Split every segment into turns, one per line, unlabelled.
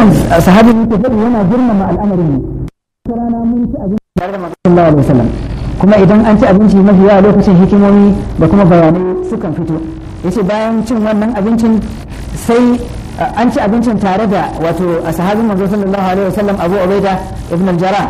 wannan sahabi ne ke faɗi yana girmama al'amarin ne rana mun ci abinci tare da manzo sallallahu alaihi wasallam kuma idan an ci abinci mafi yawa lokacin hikimomi da kuma bayanai sukan fito yace bayan cin wannan abincin sai an ci abincin tare da wato a sahabin manzo sallallahu alaihi wasallam Abu Ubaida ibn al-Jarrah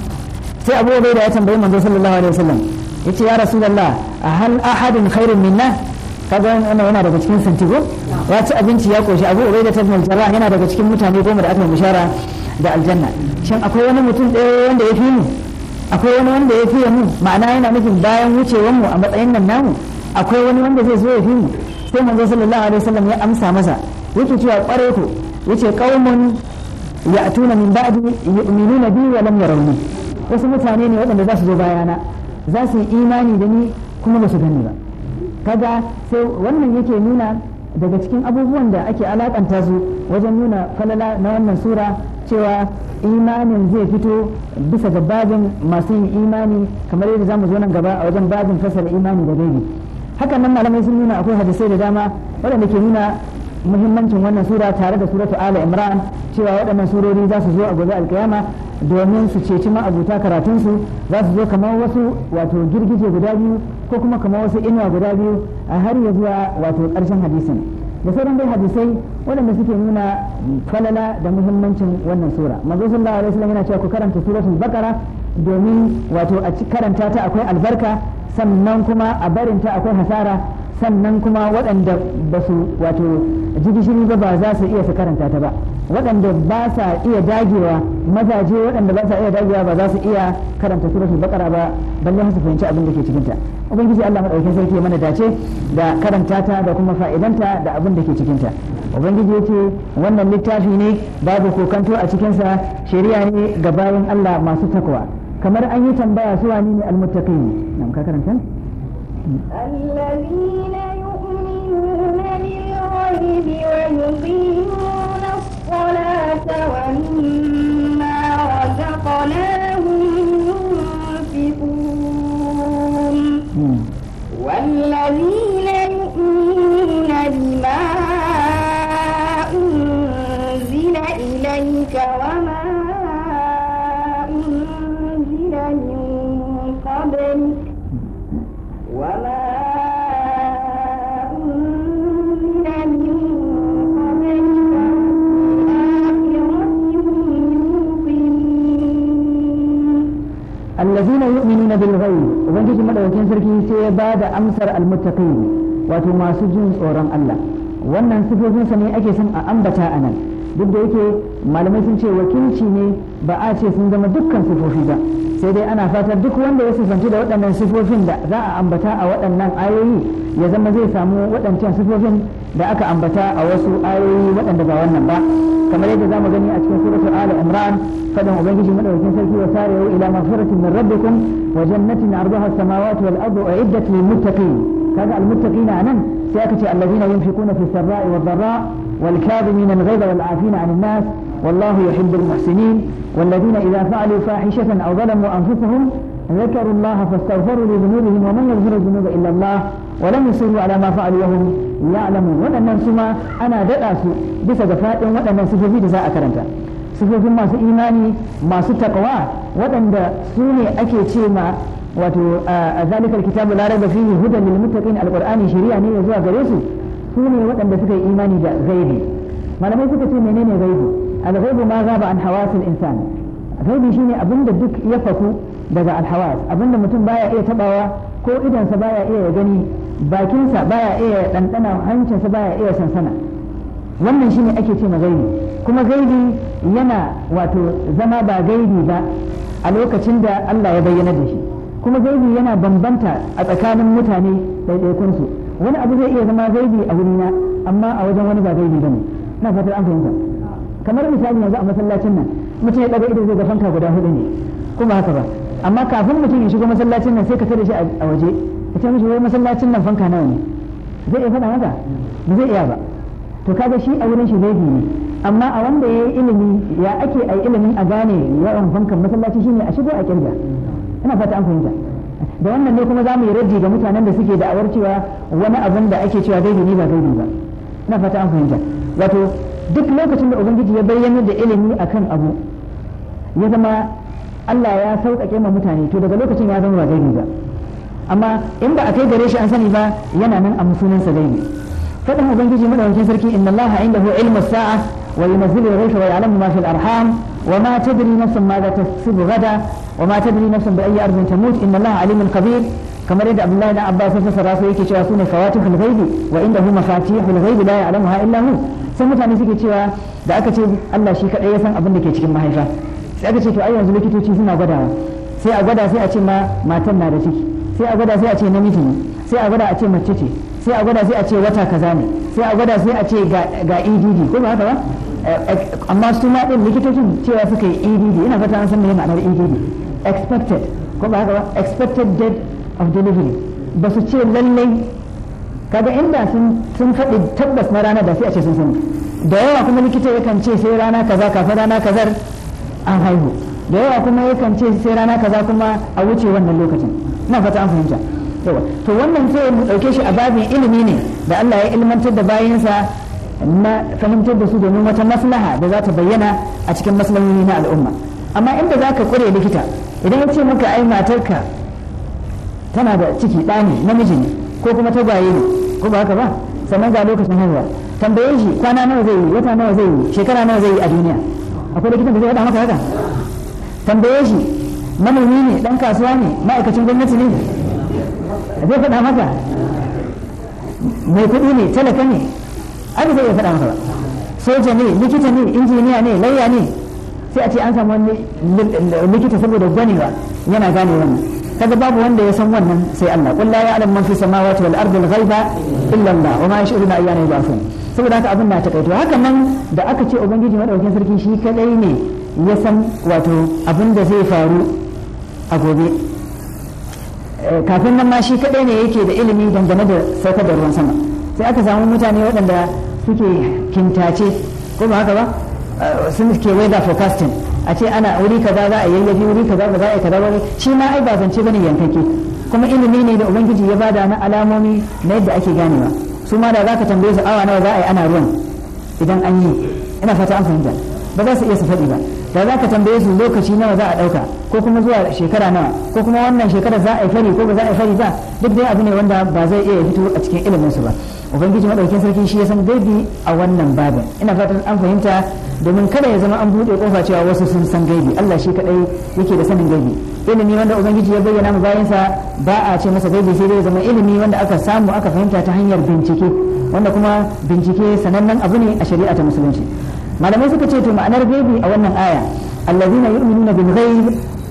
sai Abu Ubaida ya tambayi manzo sallallahu alaihi wasallam yace ya rasulullah hal ahadun khairun minna kaga wannan yana daga cikin santigo ya ci abinci ya koshi Abu Ubaida ibn al-Jarrah yana daga cikin mutane goma da aka yi bishara da aljanna shin akwai wani mutum ɗaya wanda ya fi mu akwai wani wanda ya fiye mu ma'ana yana nufin bayan wucewar mu a matsayin nan namu akwai wani wanda zai zo ya fi mu sai manzo sallallahu alaihi wasallam ya amsa masa yake cewa kware ku yace qaumun ya'tuna min ba'di yu'minuna bi wa lam yarawni wasu mutane ne waɗanda za su zo bayana za su yi imani da ni kuma ba su gani ba kaga sai wannan yake nuna daga cikin abubuwan da ake alakanta su wajen nuna falala na wannan sura cewa imanin zai fito bisa ga babin masu yin imani kamar yadda zamu zo nan gaba a wajen babin fasara imani da gaibi hakan nan malamai sun nuna akwai hadisai da dama waɗanda ke nuna muhimmancin wannan sura tare da suratu ala imran cewa waɗannan surori za su zo a gobe alkiyama domin su ceci ma'abuta karatunsu za su zo kamar wasu wato girgije guda biyu ko kuma kamar wasu inuwa guda biyu a har ya zuwa wato ƙarshen hadisin da sauran dai hadisai waɗanda suke nuna falala da muhimmancin wannan sura manzo sallallahu alaihi wasallam yana cewa ku karanta suratul baqara domin wato a karanta ta akwai albarka sannan kuma a barinta akwai hasara sannan kuma waɗanda ba su wato ji gishiri ba ba za su iya su karanta ta ba waɗanda ba sa iya dagewa mazaje waɗanda ba sa iya dagewa ba za su iya karanta suratul baqara ba balle su fahimci abin da ke cikin ta ubangiji Allah madaukakin sarki ya mana dace da karanta ta da kuma fa'idanta da abin da ke cikin ta ubangiji yace wannan littafi ne babu kokanto a cikin sa shari'a ne ga bayan Allah masu takwa kamar an yi tambaya su wani ne almuttaqin nan ka karanta
الذين يؤمنون بالغيب ويقيمون الصلاة ومما رزقناهم ينفقون والذين يؤمنون بما أنزل إليك وما أنزل من قبلك وما أنزل من قبلك والآخرة هم يوقنون
الذين يؤمنون بالغيب ubangiji madaukakin sarki sai ya bada amsar almuttaqin wato masu jin tsoron Allah wannan sifofinsa ne ake son a ambata a nan duk da yake malamai sun ce wakilci ne ba a ce sun zama dukkan sifofi ba sai dai ana fatar duk wanda ya sifanci da waɗannan sifofin da za a ambata a waɗannan ayoyi ya zama zai samu waɗancan sifofin da aka ambata a wasu ayoyi waɗanda ba wannan ba kamar yadda zamu gani a cikin suratul ali imran fadan ubangiji madaukakin sarki wa sari'u ila maghfiratin min rabbikum wa jannatin arduha as-samawati wal ardu uiddat lil muttaqin kaga al muttaqina anan sai aka ce allazina yunfiquna fi sarra'i wad dharra wal kadhimina al ghayza wal 'afina 'anil nas wallahu yuhibbul muhsinin والذين إذا فعلوا فاحشة أو ظلموا أنفسهم ذكروا الله فاستغفروا لذنوبهم ومن يغفر الذنوب إلا الله ولم يصروا على ما فعلوا وهم يعلمون waɗannan su ma ana daɗa su bisa ga faɗin waɗannan sifofi da za a karanta sifofin masu imani masu takawa waɗanda su ne ake ce ma wato a zalikar kitabu la raiba fihi hudan lil muttaqin alqur'ani shari'a ne ya zuwa gare su su ne waɗanda suka yi imani da gaibi malamai suka ce menene gaibi al-ghaibu ma gaba an hawasil insan gaibi shine abinda duk ya faku daga alhawas abinda mutum baya iya tabawa ko idansa baya iya ya gani bakinsa baya iya ɗanɗana hancinsa baya iya sansana wannan shine ake ce gaibi kuma gaibi yana wato zama ba gaibi ba a lokacin da Allah ya bayyana da shi kuma gaibi yana bambanta a tsakanin mutane ɗaiɗaikunsu wani abu zai iya zama gaibi a wurina amma a wajen wani ba gaibi bane na fatar an fahimta kamar misali yanzu a masallacin nan mutum ya ɗaga ido zai ga fanka guda hudu ne kuma haka ba amma kafin mutum ya shigo masallacin nan sai ka tare shi a waje ka ce mishi wai masallacin nan fanka nawa ne zai iya faɗa maka ba zai iya ba to kaga shi a wurin shi gaibi ne amma a wanda ya yi ilimi ya ake a ilimin a gane yawan fankan masallaci shine a shigo a kirga ina fata an fahimta da wannan ne kuma za mu yi raddi ga mutanen da suke da'awar cewa wani abin da ake cewa gaibi ne ba gaibi ba ina fata an fahimta wato duk lokacin da ubangiji ya bayyana da ilimi akan abu ya zama Allah ya sauƙaƙe ma mutane to daga lokacin ya zama ba gaibi ba amma in ba a kai gare shi an sani ba yana nan a musulunsa gaibi faɗin ubangiji madaukakin sarki inna allaha indahu ilmu sa'a wa yunzilu al-ghaytha wa ya'lamu ma fil arham wa ma tadri nafsun ma za taksibu gada wa ma tadri nafsun bi ayyi ardin tamut inna allaha alimun khabir kamar yadda abdullahi dan abbas ya fassara su yake cewa sune fawatihul ghaibi wa indahu mafatihul ghaibi la ya'lamuha illa hu sai mutane suke cewa da aka ce Allah shi kadai ya san abin da ke cikin mahaifa sai aka ce to ai yanzu likitoci suna gwadawa sai a gwada sai a ce ma matan na da ciki sai a gwada sai a ce namiji ne sai a gwada a ce mace ce sai a gwada sai a ce wata kaza ne sai a gwada sai a ce ga EDD ko ba haka ba amma su ma din likitocin cewa suka yi EDD ina fata an san me ma'anar EDD expected ko ba haka ba expected date of delivery ba su ce lallai kaga inda sun sun faɗi tabbas na rana da sai a ce sun sani da yawa kuma likita yakan ce sai rana kaza kafin rana kazar an haihu da yawa kuma yakan ce sai rana kaza kuma a wuce wannan lokacin na fata an fahimta yawa to wannan sai mu dauke shi a babin ilimi ne da Allah ya ilmantar da bayinsa na fahimtar da su domin wata maslaha da za ta bayyana a cikin maslahohi na al'umma amma inda za ka kure likita idan ya ce maka ai matarka tana da ciki ɗa ne namiji ne ko kuma tagwaye ne ko ba haka ba sannan ga lokacin haihuwa tambaye shi kwana nawa zai yi wata nawa zai yi shekara nawa zai yi a duniya akwai likitan da zai faɗa maka haka tambaye shi manomi ne dan kasuwa ne ma'aikacin gwamnati ne zai faɗa maka mai kuɗi ne talaka ne aka zai iya faɗa maka ba soja ne likita ne injiniya ne lauya ne sai a ce an samu wani likita saboda gwanewa yana gane wannan kaga babu wanda ya san wannan sai Allah qul la ya'lamu man fi samawati wal ardi al-ghaiba illa Allah wa ma yash'uruna ayyana yub'athun saboda haka abin na takaito haka nan da aka ce ubangiji madaukakin sarki shi kadai ne ya san wato abin da zai faru a gobe kafin nan ma shi kadai ne yake da ilimi dangane da saukar da ruwan sama sai aka samu mutane waɗanda suke kintace ko ba haka ba sun ke weather forecasting a ce ana wuri kaza za a yayyafi wuri kaza ba za a yi kaza ba shi ma ai ba zance bane yankake kuma ilimi ne da ubangiji ya bada na alamomi na yadda ake ganewa su ma da zaka tambaye su awa nawa za a yi ana ruwan idan an yi ina fata an fahimta ba za su iya su faɗi ba da za ka tambaye su lokaci nawa za a ɗauka ko kuma zuwa shekara nawa ko kuma wannan shekara za a yi fari ko ba za a yi fari ba duk dai abu ne wanda ba zai iya fito a cikin ilimin su ba ubangiji madaukin sarki shi ya san gaibi a wannan babin ina fatan an fahimta domin kada ya zama an buɗe kofa cewa wasu sun san gaibi Allah shi kadai yake da sanin gaibi ilimi wanda ubangiji ya bayyana mu bayansa ba a ce masa gaibi sai dai zama ilimi wanda aka samu aka fahimta ta hanyar bincike wanda kuma bincike sanannen abu ne a shari'a ta musulunci malamai suka ce to ma'anar gaibi a wannan aya allazina yu'minuna bil ghaib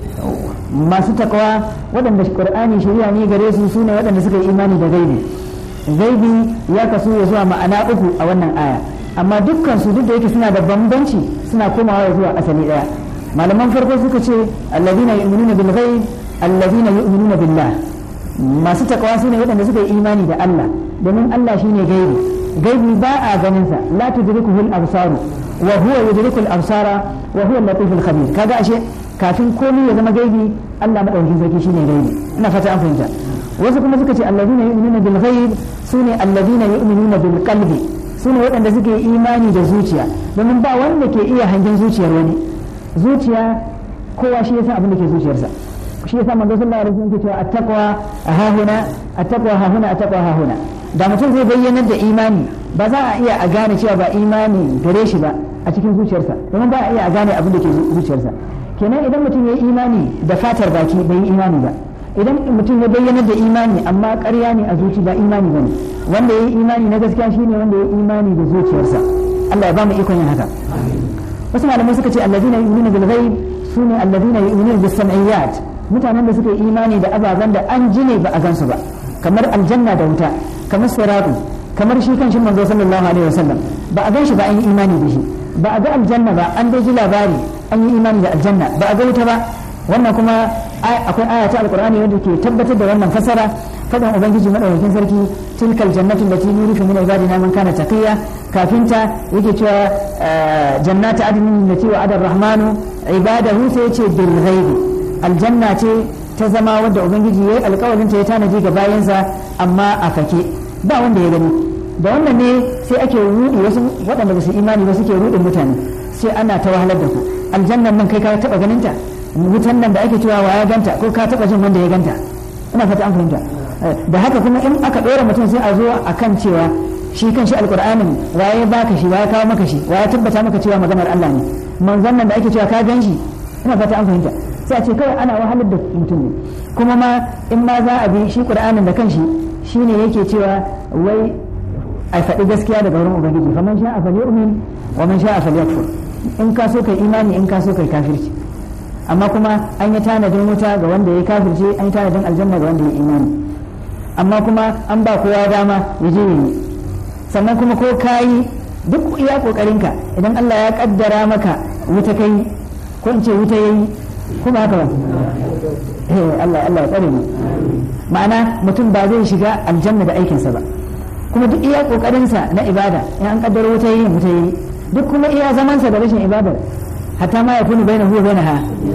masu takawa waɗanda qur'ani shari'a ne gare su sune waɗanda suka yi imani da gaibi gaibi ya kasu ya zuwa ma'ana uku a wannan aya amma dukkan su duk da yake suna da bambanci suna komawa zuwa asali daya malaman farko suka ce allazina yu'minuna bil ghaib allazina yu'minuna billah masu takawa sune waɗanda suka yi imani da Allah domin Allah shine gaibi gaibi ba a ganin sa la tudrikuhu al-absaru wa huwa yudriku al-absara wa huwa al-latif al-khabir kaga ashe kafin komai ya zama gaibi Allah madaukakin sarki shine gaibi ina fata an fahimta wasu kuma suka ce alladhina yu'minuna bil ghaib sune alladhina yu'minuna bil qalbi sune waɗanda suke imani da zuciya domin ba wanda ke iya hangen zuciyar wani zuciya kowa shi yasa abin da ke zuciyarsa shi yasa manzo sallallahu alaihi wasallam ke cewa at-taqwa hahuna at-taqwa hahuna at-taqwa hahuna da mutum zai bayyanar da imani ba za a iya a gane cewa ba imani gare shi ba a cikin zuciyarsa domin ba a iya a gane abin da ke zuciyarsa kenan idan mutum ya yi imani da fatar baki bai yi imani ba idan mutum ya bayyanar da imani amma ƙarya ne a zuci ba imani ba ne wanda ya yi imani na gaskiya shine wanda ya yi imani da zuciyarsa Allah ya ba mu ikon yin haka wasu malamai suka ce allazina yu'minuna bil ghaib sune allazina yu'minuna bis sam'iyat mutanen da suka yi imani da ababen da an ji ne ba a gansu ba kamar aljanna da wuta kamar siratu kamar shi kan shi manzo sallallahu alaihi wasallam ba a gan shi ba an yi imani da shi ba a ga aljanna ba an dai ji labari an yi imani da aljanna ba a ga wuta ba wannan kuma akwai aya ta alqur'ani wanda ke tabbatar da wannan fasara fadan ubangiji madaukakin sarki tilkal jannatu allati nurifu min ibadina man kana taqiya kafin ta yake cewa jannatu adnin allati wa'ada ar-rahmanu ibadahu sai yace bil ghaibi aljanna ce ta zama wadda ubangiji yayi alƙawarin ta ya tanaji ga bayansa amma a fake ba wanda ya gani da wannan ne sai ake rudi wasu waɗanda ba su imani ba suke rudin mutane sai ana ta wahalar da ku aljannan nan kai ka taba ganin ta wutan nan da ake cewa wa ya ganta ko ka taba jin wanda ya ganta ina fata an fahimta da haka kuma in aka ɗora mutum sai a zo a kan cewa shi kan shi alƙur'anin waye baka shi waye kawo maka shi waye tabbata maka cewa maganar Allah ne manzon nan da ake cewa ka gan shi ina fata an fahimta sai a ce kawai ana wahalar da mutum ne kuma ma in ma za a bi shi ƙur'anin da kanshi shine yake cewa wai a faɗi gaskiya daga wurin ubangiji faman sha'a falyu'min wa man sha'a falyakfur in ka so kai imani in ka so kai kafirci amma kuma an yi tanadin wuta ga wanda ya kafirce an yi tanadin aljanna ga wanda ya imani amma kuma an ba kowa dama ya je yi sannan kuma ko kayi duk iya kokarinka idan Allah ya kaddara maka wuta kai ko in ce wuta yayi kuma haka ba eh Allah Allah ya tsare mu ma'ana mutum ba zai shiga aljanna da aikinsa ba kuma duk iya kokarinsa na ibada in an kaddara wuta yayi wuta yayi duk kuma iya zamansa da rashin ibadar hatta ma yakunu bainahu wa bainaha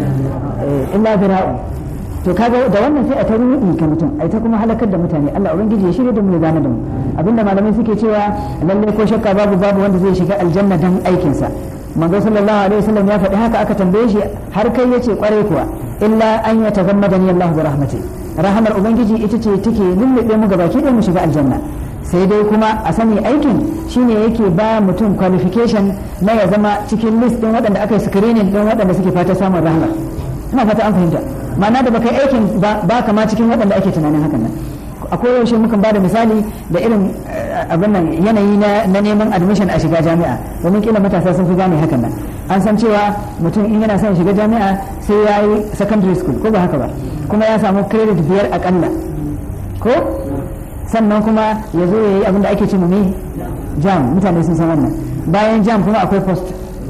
illa fira'un to kaga da wannan sai a ta ruɗi ka mutum ai ta kuma halakar da mutane Allah ubangiji ya shirya da mu ya gane da mu abinda malamai suke cewa lalle ko shakka babu babu wanda zai shiga aljanna dan aikin sa manzo sallallahu alaihi wasallam ya faɗi haka aka tambaye shi har kai yace kwarai kuwa illa an ya tagammadani Allah bi rahmati rahamar ubangiji ita ce take lullube mu gabaki ɗaya mu shiga aljanna sai dai kuma a sani aikin shine yake ba mutum qualification na ya zama cikin list din waɗanda aka yi screening din waɗanda suke fata samun rahama ina fata an fahimta ma'ana da baka aikin ba kama cikin waɗanda ake tunanin hakan nan akwai yaushe mukan ba da misali da irin abin nan yanayi na neman admission a shiga jami'a domin kila matasa sun fi gane hakan nan an san cewa mutum in yana son shiga jami'a sai ya yi secondary school ko ba haka ba kuma ya samu credit biyar akalla ko sannan kuma ya zo ya yi abin da ake ce ne jam mutane sun san wannan bayan jam kuma akwai post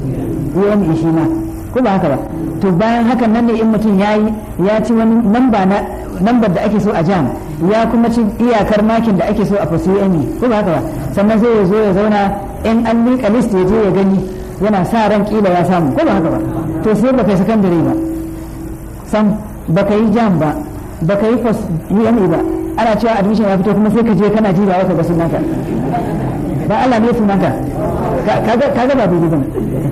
UME shi ma ko ba haka ba to bayan hakan nan ne in mutum ya yi ya ci wani namba na nambar da ake so a jam ya kuma ci iyakar makin da ake so a fasu UME ko ba haka ba sannan sai ya zo ya zauna in an liƙa list ya je ya gani yana sa ran kila ya samu ko ba haka ba to sai baka yi sakandare ba sam baka yi jam ba baka yi post UME ba ana cewa admission ya fito kuma sai ka je kana jira wata ga sunanka ba Allah ne sunanka kaga kaga ba daidai bane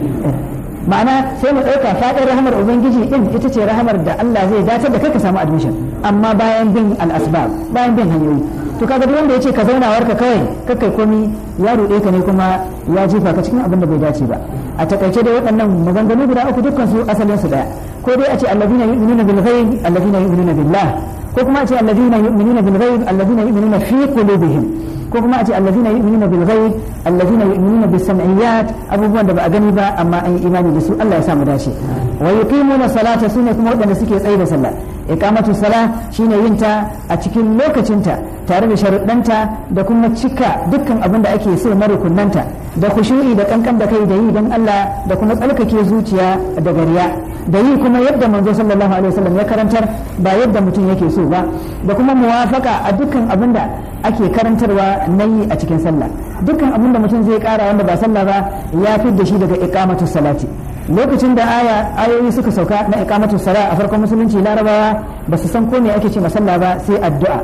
ma'ana sai mu ɗauka faɗin rahamar ubangiji din ita ce rahamar da Allah zai dace da kai ka samu admission amma bayan bin al-asbab bayan bin hanyoyi to kaga duk wanda yace ka zauna warka kawai kakai komi ya ruɗe ka ne kuma ya jefa ka cikin abin da bai dace ba a takaice dai waɗannan maganganu guda uku dukkan su asalin su daya ko dai a ce allazina yu'minuna bil ghaib allazina yu'minuna billah ko kuma a ce allazina yu'minuna bil ghaib allazina yu'minuna fi qulubihim ko kuma a ce allazina yu'minuna bil ghaib allazina yu'minuna bis sam'iyat abubuwan da ba a gani ba amma an yi imani da su Allah ya sa mu dace wa yuqimuna salata sune kuma waɗanda suke tsaye da sallah iqamatu sala shine yin ta a cikin lokacinta tare da sharuɗanta da kuma cika dukkan abin da ake so na rukunnanta da khushu'i da kankan da kai da yi don Allah da kuma tsarkake zuciya da gariya da yi kuma yadda manzo sallallahu alaihi wasallam ya karantar ba yadda mutum yake so ba da kuma muwafaka a dukkan abin da ake karantarwa na yi a cikin sallah dukkan abin da mutum zai kara wanda ba sallah ba ya fi da shi daga iqamatu salati lokacin da aya ayoyi suka sauka na iqamatu sala a farkon musulunci larabawa ba su san ko me ake ce masalla ba sai addu'a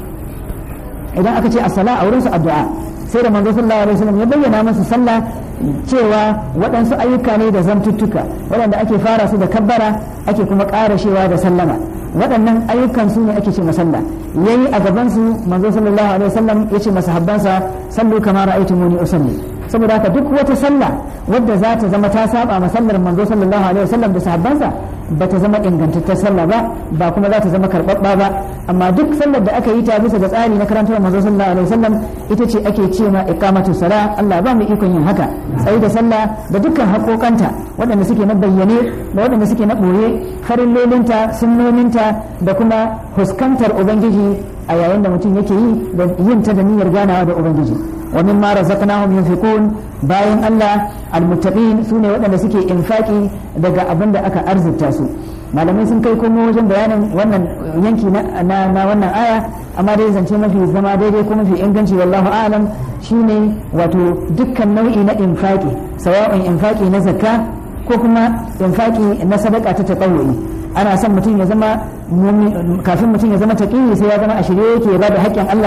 idan aka ce as-sala a wurin su addu'a sai da manzo sallallahu alaihi wasallam ya bayyana masa sallah cewa waɗansu ayyuka ne da zantuttuka waɗanda ake fara su da kabbara ake kuma ƙarashewa da sallama waɗannan ayyukan su ne ake ce masalla yayi a gaban su manzo sallallahu alaihi wasallam ya ce masahabbansa sallu kama ra'aytumuni usalli saboda haka duk wata sallah wadda za ta zama ta saba masallar manzo sallallahu alaihi wasallam da sahabbansa ba ta zama ingantattar sallah ba ba kuma za ta zama karɓaɓɓa ba amma duk sallar da aka yi ta bisa ga tsari na karantar manzo sallallahu alaihi wasallam ita ce ake ce ma iqamatu sala Allah ba mu ikon yin haka tsayi da sallah da dukkan haƙoƙanta waɗanda suke na bayyane da waɗanda suke na ɓoye farillolinta sunnoninta da kuma fuskantar ubangiji a yayin da mutum yake yi da yin ta da niyyar ganawa da ubangiji wa mimma razaqnahum yunfiqun bayan Allah almuttaqin sune waɗanda suke infaki daga abin da aka arzikta su malamai sun kai komo wajen bayanin wannan yanki na, na, wannan aya amma dai zance mafi zama daidai ko mafi inganci wallahu alam shine wato dukkan nau'i na infaki sawa'un infaki na zakka ko kuma infaki na sadaka ta tatawuri ana son mutum ya zama kafin mutum ya zama taqiyi sai ya zama a shirye yake ya bada haƙƙin Allah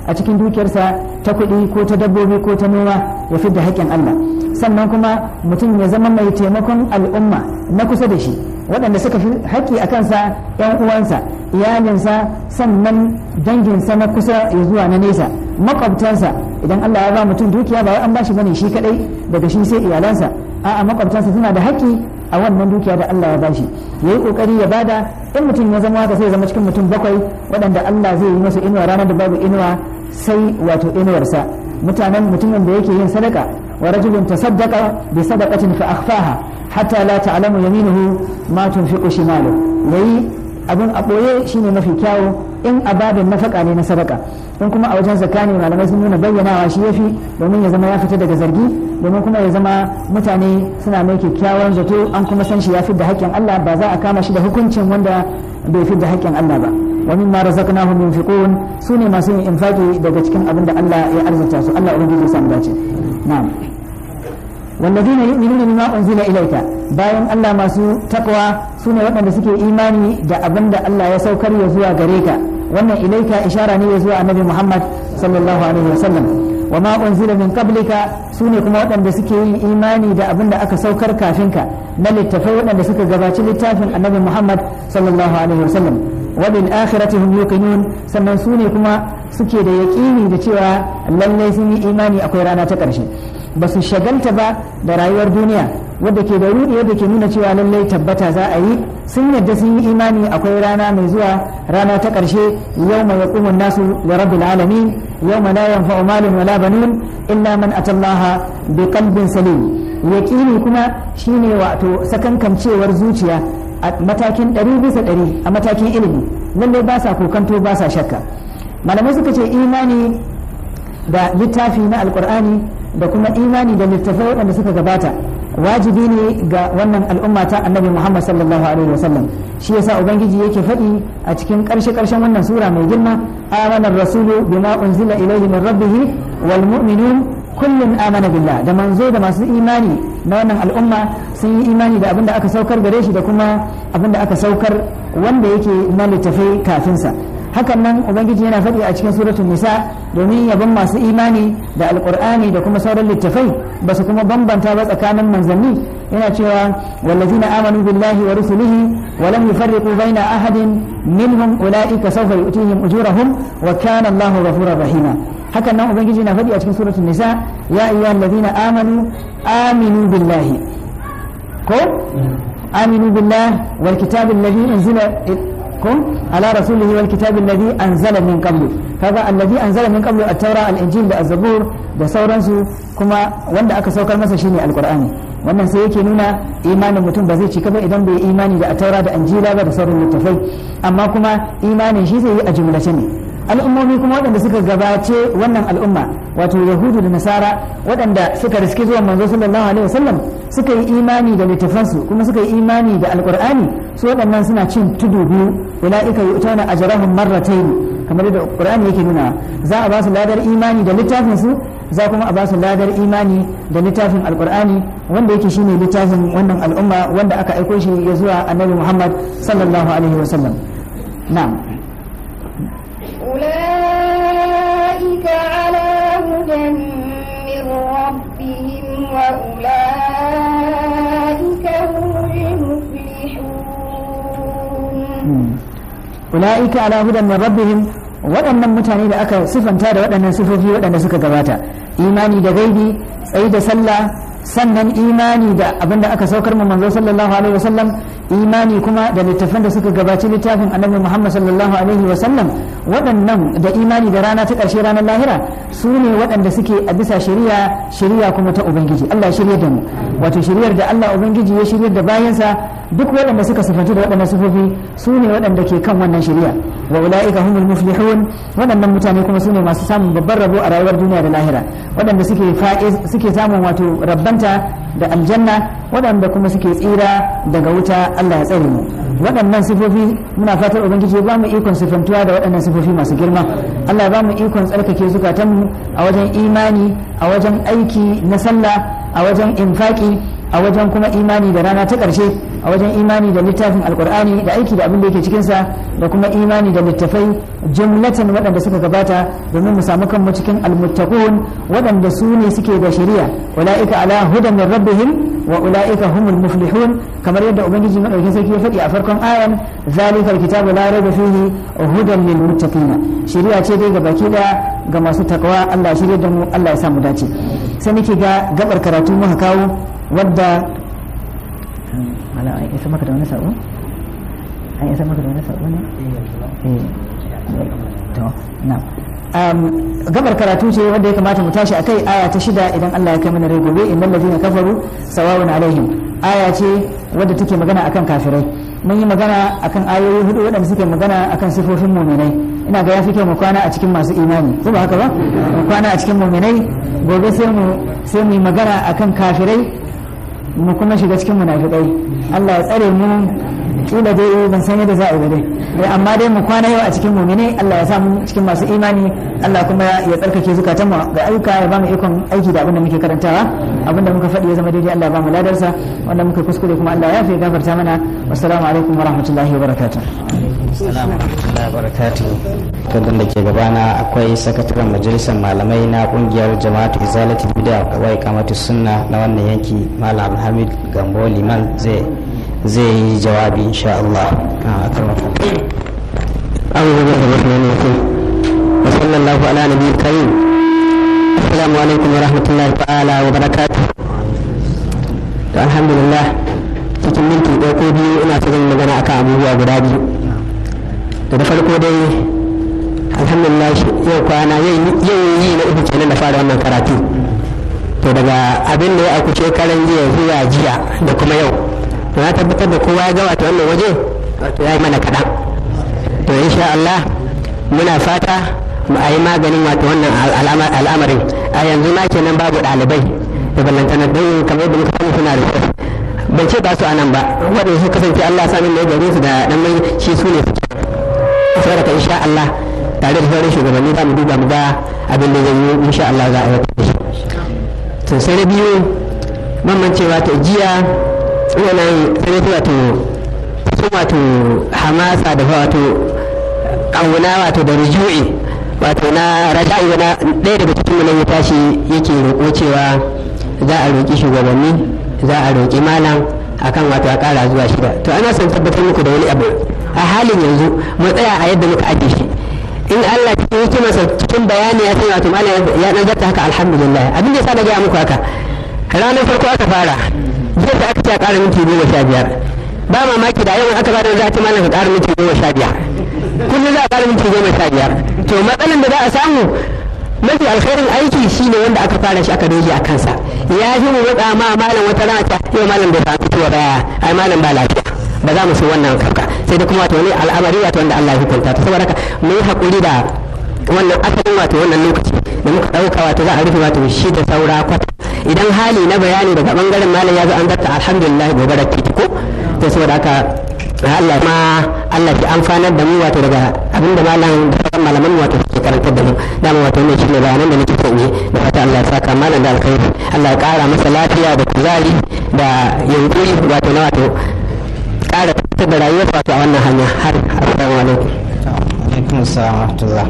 a cikin dukiyarsa ta kuɗi ko ta dabbobi ko ta noma ya fidda haƙƙin Allah sannan kuma mutum ya zama mai taimakon al'umma na kusa da shi waɗanda suka fi haƙƙi a kansa ‘yan uwansa iyalinsa sannan danginsa na kusa ya zuwa na nesa makwabtansa idan Allah ya ba mutum dukiya ba wai an bashi bane shi kadai daga shi sai iyalansa a'a makwabtansa suna da haƙƙi a wannan dukiya da Allah ya bashi yayi kokari ya bada in mutum ya zama haka sai ya zama cikin mutum bakwai waɗanda Allah zai yi masa inuwa ranar da babu inuwa sai wato inuwarsa mutanen mutumin da yake yin sadaka wa rajulun tasaddaqa bi sadaqatin fa akhfaha hatta la ta'lamu yaminuhu ma tunfiqu shimalu yayi abin a ɓoye shine mafi kyawu in ababin nafaka ne na sadaka in kuma a wajen zakka ne malamai sun nuna bayyanawa shi yafi domin ya zama ya fita daga zargi domin kuma ya zama mutane suna mai kyakkyawan zato an kuma san shi ya fidda haƙƙin Allah ba za a kama shi da hukuncin wanda bai fidda haƙƙin Allah ba wa mimma razaqnahum yunfiqun sune masu yin infaki daga cikin abin da Allah ya arzuta su Allah ubangiji ya samu dace na'am والذين يؤمنون بما أنزل إليك bayan Allah masu takwa su ne waɗanda suke imani da abin da Allah ya saukar ya zuwa gare ka wannan ilaika ishara ne ya zuwa annabi Muhammad sallallahu alaihi wasallam wa ma unzila min qablika su ne kuma waɗanda suke yin imani da abin da aka saukar kafin ka na littafai waɗanda suka gabaci littafin annabi Muhammad sallallahu alaihi wasallam wa bil akhirati hum yuqinun sannan su ne kuma suke da yaƙini da cewa lallai sun yi imani akwai rana ta ƙarshe ba su shagalta ba da rayuwar duniya wadda ke da rudi wadda ke nuna cewa lallai tabbata za a yi sun yadda sun yi imani akwai rana mai zuwa rana ta ƙarshe yau mai yaqumun nasu da rabbil alamin yau ma la yanfa'u malun wala banun illa man atallaha bi qalbin salim yaqini kuma shine wato sakankancewar zuciya a matakin ɗari bisa ɗari a matakin ilimi lallai ba sa kokanto ba sa shakka malamai suka ce imani da littafi na alkur'ani da kuma imani da littafai waɗanda suka gabata wajibi ne ga wannan al'umma ta annabi muhammad sallallahu alaihi wasallam shi yasa ubangiji yake faɗi a cikin ƙarshe ƙarshen wannan sura mai girma amana rasulu bima unzila ilaihi min rabbih wal mu'minun kullun amana billah da manzo da masu imani na wannan al'umma sun yi imani da abinda aka saukar gare shi da kuma abinda aka saukar wanda yake na littafai kafinsa hakan nan ubangiji yana faɗi a cikin suratul nisa domin yabon masu imani da alqur'ani da kuma sauran littafai ba su kuma bambanta ba tsakanin manzanni yana cewa wallazina amanu billahi wa rusulihi wa lam yufarriqu baina ahadin minhum ulaika sawfa yu'tihim ujurahum wa kana Allahu ghafurur rahima hakan nan ubangiji yana faɗi a cikin suratul nisa ya ayyuhallazina amanu aminu billahi ko aminu billahi wal kitabil ladhi unzila كن على رسوله والكتاب الذي أنزل من قبل هذا الذي أنزل من قبل التوراة الإنجيل da الزبور da sauransu kuma wanda aka saukar masa shine alqur'ani wannan sai yake nuna imanin mutum ba zai cika ba idan bai imani da taura da injila ba da sauran littafai amma kuma imanin shi zai yi a jumlace ne al'ummomi kuma waɗanda suka gabace wannan al'umma wato yahudu da nasara waɗanda suka riski zuwa manzo sallallahu alaihi wasallam suka yi imani da littafansu kuma suka yi imani da alqur'ani su waɗannan suna cin tudu biyu ulaika yu'tuna ajrahum marratayn kamar da qur'ani yake nuna za a ba su ladar imani da littafin su za kuma a ba su ladar imani da littafin alqur'ani wanda yake shine littafin wannan al'umma wanda aka aiko shi ya zuwa annabi muhammad sallallahu alaihi wasallam na'am
أولئك على هدى من ربهم وأولئك هم المفلحون
ula'ika ala hudan min rabbihim waɗannan mutane da aka sifanta da waɗannan sifofi waɗanda suka gabata imani da gaibi tsayi da sallah sannan imani da abin da aka saukar mu manzo sallallahu alaihi wasallam imani kuma da littafan da suka gabaci littafin annabi Muhammad sallallahu alaihi wasallam waɗannan da imani da rana ta ƙarshe ranar lahira su ne waɗanda suke a bisa shari'a shari'a kuma ta ubangiji Allah ya shirya da mu wato shari'ar da Allah ubangiji ya shirya da bayansa duk waɗanda suka sifanci da waɗannan sifofi su ne waɗanda ke kan wannan shari'a wa ulaika humul muflihun waɗannan mutane kuma su ne masu samun babban rabo a rayuwar duniya da lahira waɗanda suke fa'iz suke samun wato rabbanta da aljanna waɗanda kuma suke tsira daga wuta Allah ya tsare mu waɗannan sifofi muna fatar ubangiji ya ba mu ikon sifantuwa da waɗannan sifofi masu girma Allah ya ba mu ikon tsarkake zukatanmu a wajen imani a wajen aiki na sallah a wajen infaki a wajen kuma imani da rana ta ƙarshe a wajen imani da littafin alkur'ani da aiki da abin da yake cikinsa da kuma imani da littafai jumlatan waɗanda suka gabata domin mu samu kanmu cikin almuttaqun waɗanda su ne suke da shari'a ulaika ala hudan min rabbihim wa ulaika humul muflihun kamar yadda ubangiji madaukakin sarki ya faɗi a farkon ayan zalika alkitabu la raiba fihi hudan lil muttaqin shari'a ce dai ga baki daya ga masu takawa Allah ya shirye da mu Allah ya sa mu dace sai nake ga gabar karatu muka kawo wadda mala an isa maka da wani sabo an isa maka da wani sabo ne eh to na gabar karatu ce wanda ya kamata mu tashi akai aya ta shida idan Allah ya kai mana rai gobe innal ladina kafaru sawawun alaihim aya ce wadda take magana akan kafirai mun yi magana akan ayoyi hudu waɗanda suke magana akan sifofin muminai ina ga yafi kyau mu kwana a cikin masu imani ko ba haka ba mu kwana a cikin muminai gobe sai mu sai mu yi magana akan kafirai mu kuma shiga cikin munafikai Allah ya tsare mu kila dai ban san yadda za a yi dai dai amma dai mu kwana yau a cikin mu'mini Allah ya sa mu cikin masu imani Allah kuma ya tsarkake zukatan mu ga ayyuka ya ba mu ikon aiki da abin da muke karantawa abin da muka faɗi ya zama daidai Allah ya ba mu ladarsa wanda muka kuskure kuma Allah ya fi gafarta mana wassalamu alaikum wa rahmatullahi wa barakatuh
Assalamu warahmatullahi wabarakatuh. Kadin da ke gabana akwai sakataren majalisar malamai na kungiyar jama'atu izalatul bid'a wa iqamatus sunna na wannan yanki Malam Hamid Gambo Liman zai zai yi jawabi insha Allah. Akramakum.
أعوذ بالله من الرحمن الرحيم وصلى الله على نبي الكريم السلام عليكم ورحمة الله تعالى وبركاته الحمد لله cikin minti ɗaya ko biyu ina ta zan magana akan abubuwa guda biyu da da farko dai alhamdulillah yau kwana yau yi na uku kenan da fara wannan karatu to daga abin da ya auku shekaran jiya zuwa jiya da kuma yau to na tabbatar da kowa ya ga wato wannan waje wato ya yi mana kaɗan to insha Allah muna fata mu a yi maganin wato wannan al'amarin a yanzu ma kenan babu ɗalibai da ballantana don kamar yadda muka sani suna da ban ce ba su anan ba waɗanda su kasance Allah sanin da ya gare su da dan mai shi su ne suke saboda ka insha Allah tare da sauran shugabanni za mu duba mu ga abin da zai yi insha Allah za a yi da shi to sai da biyu mamman cewa to jiya wannan sai wato sun wato hamasa da wato ƙauna wato da rujui wato na raja'i na ɗaya daga cikin nan ya tashi yake roƙo cewa za a roƙi shugabanni za a roƙi malam akan wato a ƙara zuwa shida to ana son tabbatar muku da wani abu a halin yanzu mu tsaya a yadda muka ajiye shi in Allah cikin hikimarsa cikin bayani ya san wato malam ya dan zarta haka alhamdulillah abin da yasa na gaya muku haka ranar farko aka fara jiya da aka ce a ƙara minti goma sha biyar ba mamaki da yau aka bada za ta malam ka ƙara minti goma sha biyar kullum za a ƙara minti goma sha biyar to matsalan da za a samu mafi alkhairin aiki shine wanda aka fara shi aka doge a kansa ya fi mu matsa ma malam wata rana ta yau malam bai samu fitowa ba ai malam ba lafiya ba za mu so wannan kafka sai da kuma wato wani al'amari wato wanda Allah ya hukunta ta saboda haka mu yi hakuri da wannan asalin wato wannan lokaci da muka ɗauka wato za a rufe wato shi da saura kwata idan hali na bayani daga bangaren malam ya zo an zarta alhamdulillah gobe da ko to saboda haka Allah ma Allah ki amfanar da mu wato daga abinda malam da sauran malaman mu wato suke karantar da mu dama wato ne shine bayanan da nake son yi da fata Allah ya saka malam da alkhairi Allah ya kara masa lafiya da kuzari da yunkuri wato na wato kara fitar da rayuwar wato a wannan hanya har assalamu alaikum
alaikum assalam rahmatullah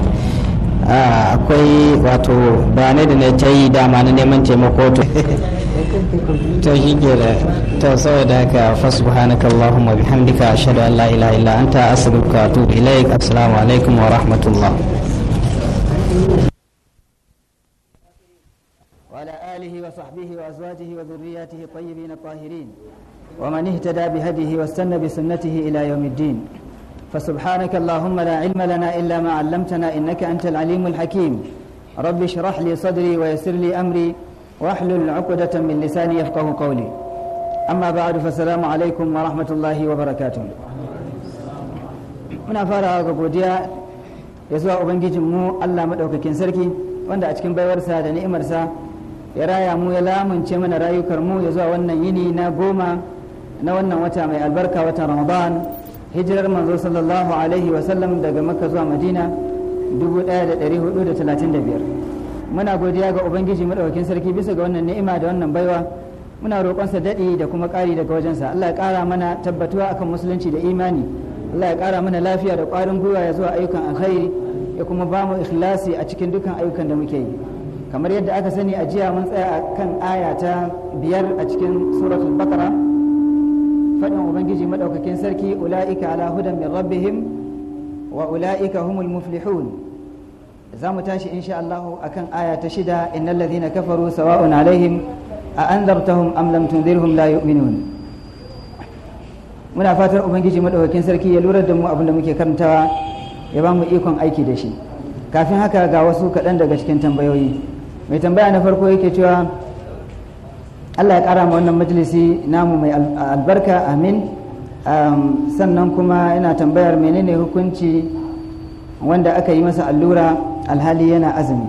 akwai wato bayanai da na ta yi dama na neman taimako to to shi ke da to saboda haka fa subhanaka allahumma bihamdika ashhadu an la ilaha illa anta astaghfiruka wa atubu ilaik assalamu alaikum wa rahmatullah
وعلى آله وصحبه وأزواجه وذرياته الطيبين الطاهرين ومن اهتدى بهديه واستنى بسنته إلى يوم الدين فسبحانك اللهم لا علم لنا إلا ما علمتنا إنك أنت العليم الحكيم رب اشرح لي صدري ويسر لي أمري واحلل عقدة من لساني يفقه قولي أما بعد فالسلام عليكم ورحمة الله وبركاته muna farawa ga godiya ya zuwa ubangijinmu Allah maɗaukakin sarki wanda a cikin baiwarsa da ni'imarsa ya raya mu ya lamunce mana rayukar mu ya zuwa wannan yini na goma na wannan wata mai albarka watan ramadan hijirar manzo sallallahu alaihi wasallam daga makka zuwa madina 1435 muna godiya ga ubangiji madaukakin sarki bisa ga wannan ni'ima da wannan baiwa muna roƙonsa daɗi da kuma ƙari daga wajensa Allah ya ƙara mana tabbatuwa akan musulunci da imani Allah ya ƙara mana lafiya da ƙwarin gwiwa ya zuwa ayyukan alkhairi ya kuma ba mu ikhlasi a cikin dukkan ayyukan da muke yi kamar yadda aka sani a jiya mun tsaya a kan aya ta biyar a cikin suratul baqara faɗin ubangiji madaukakin sarki ula'ika ala hudan min rabbihim wa ula'ika humul muflihun za mu tashi insha Allah akan aya ta shida innal ladhina kafaru sawa'un alaihim a anzartahum am lam tunzirhum la yu'minun muna fatar ubangiji madaukakin sarki ya lura da mu abinda muke karantawa ya ba mu ikon aiki da shi kafin haka ga wasu kaɗan daga cikin tambayoyi mai tambaya na farko yake cewa Allah ya ƙara ma wannan majalisi namu mai albarka amin sannan kuma yana tambayar menene hukunci wanda aka yi masa allura alhali yana azumi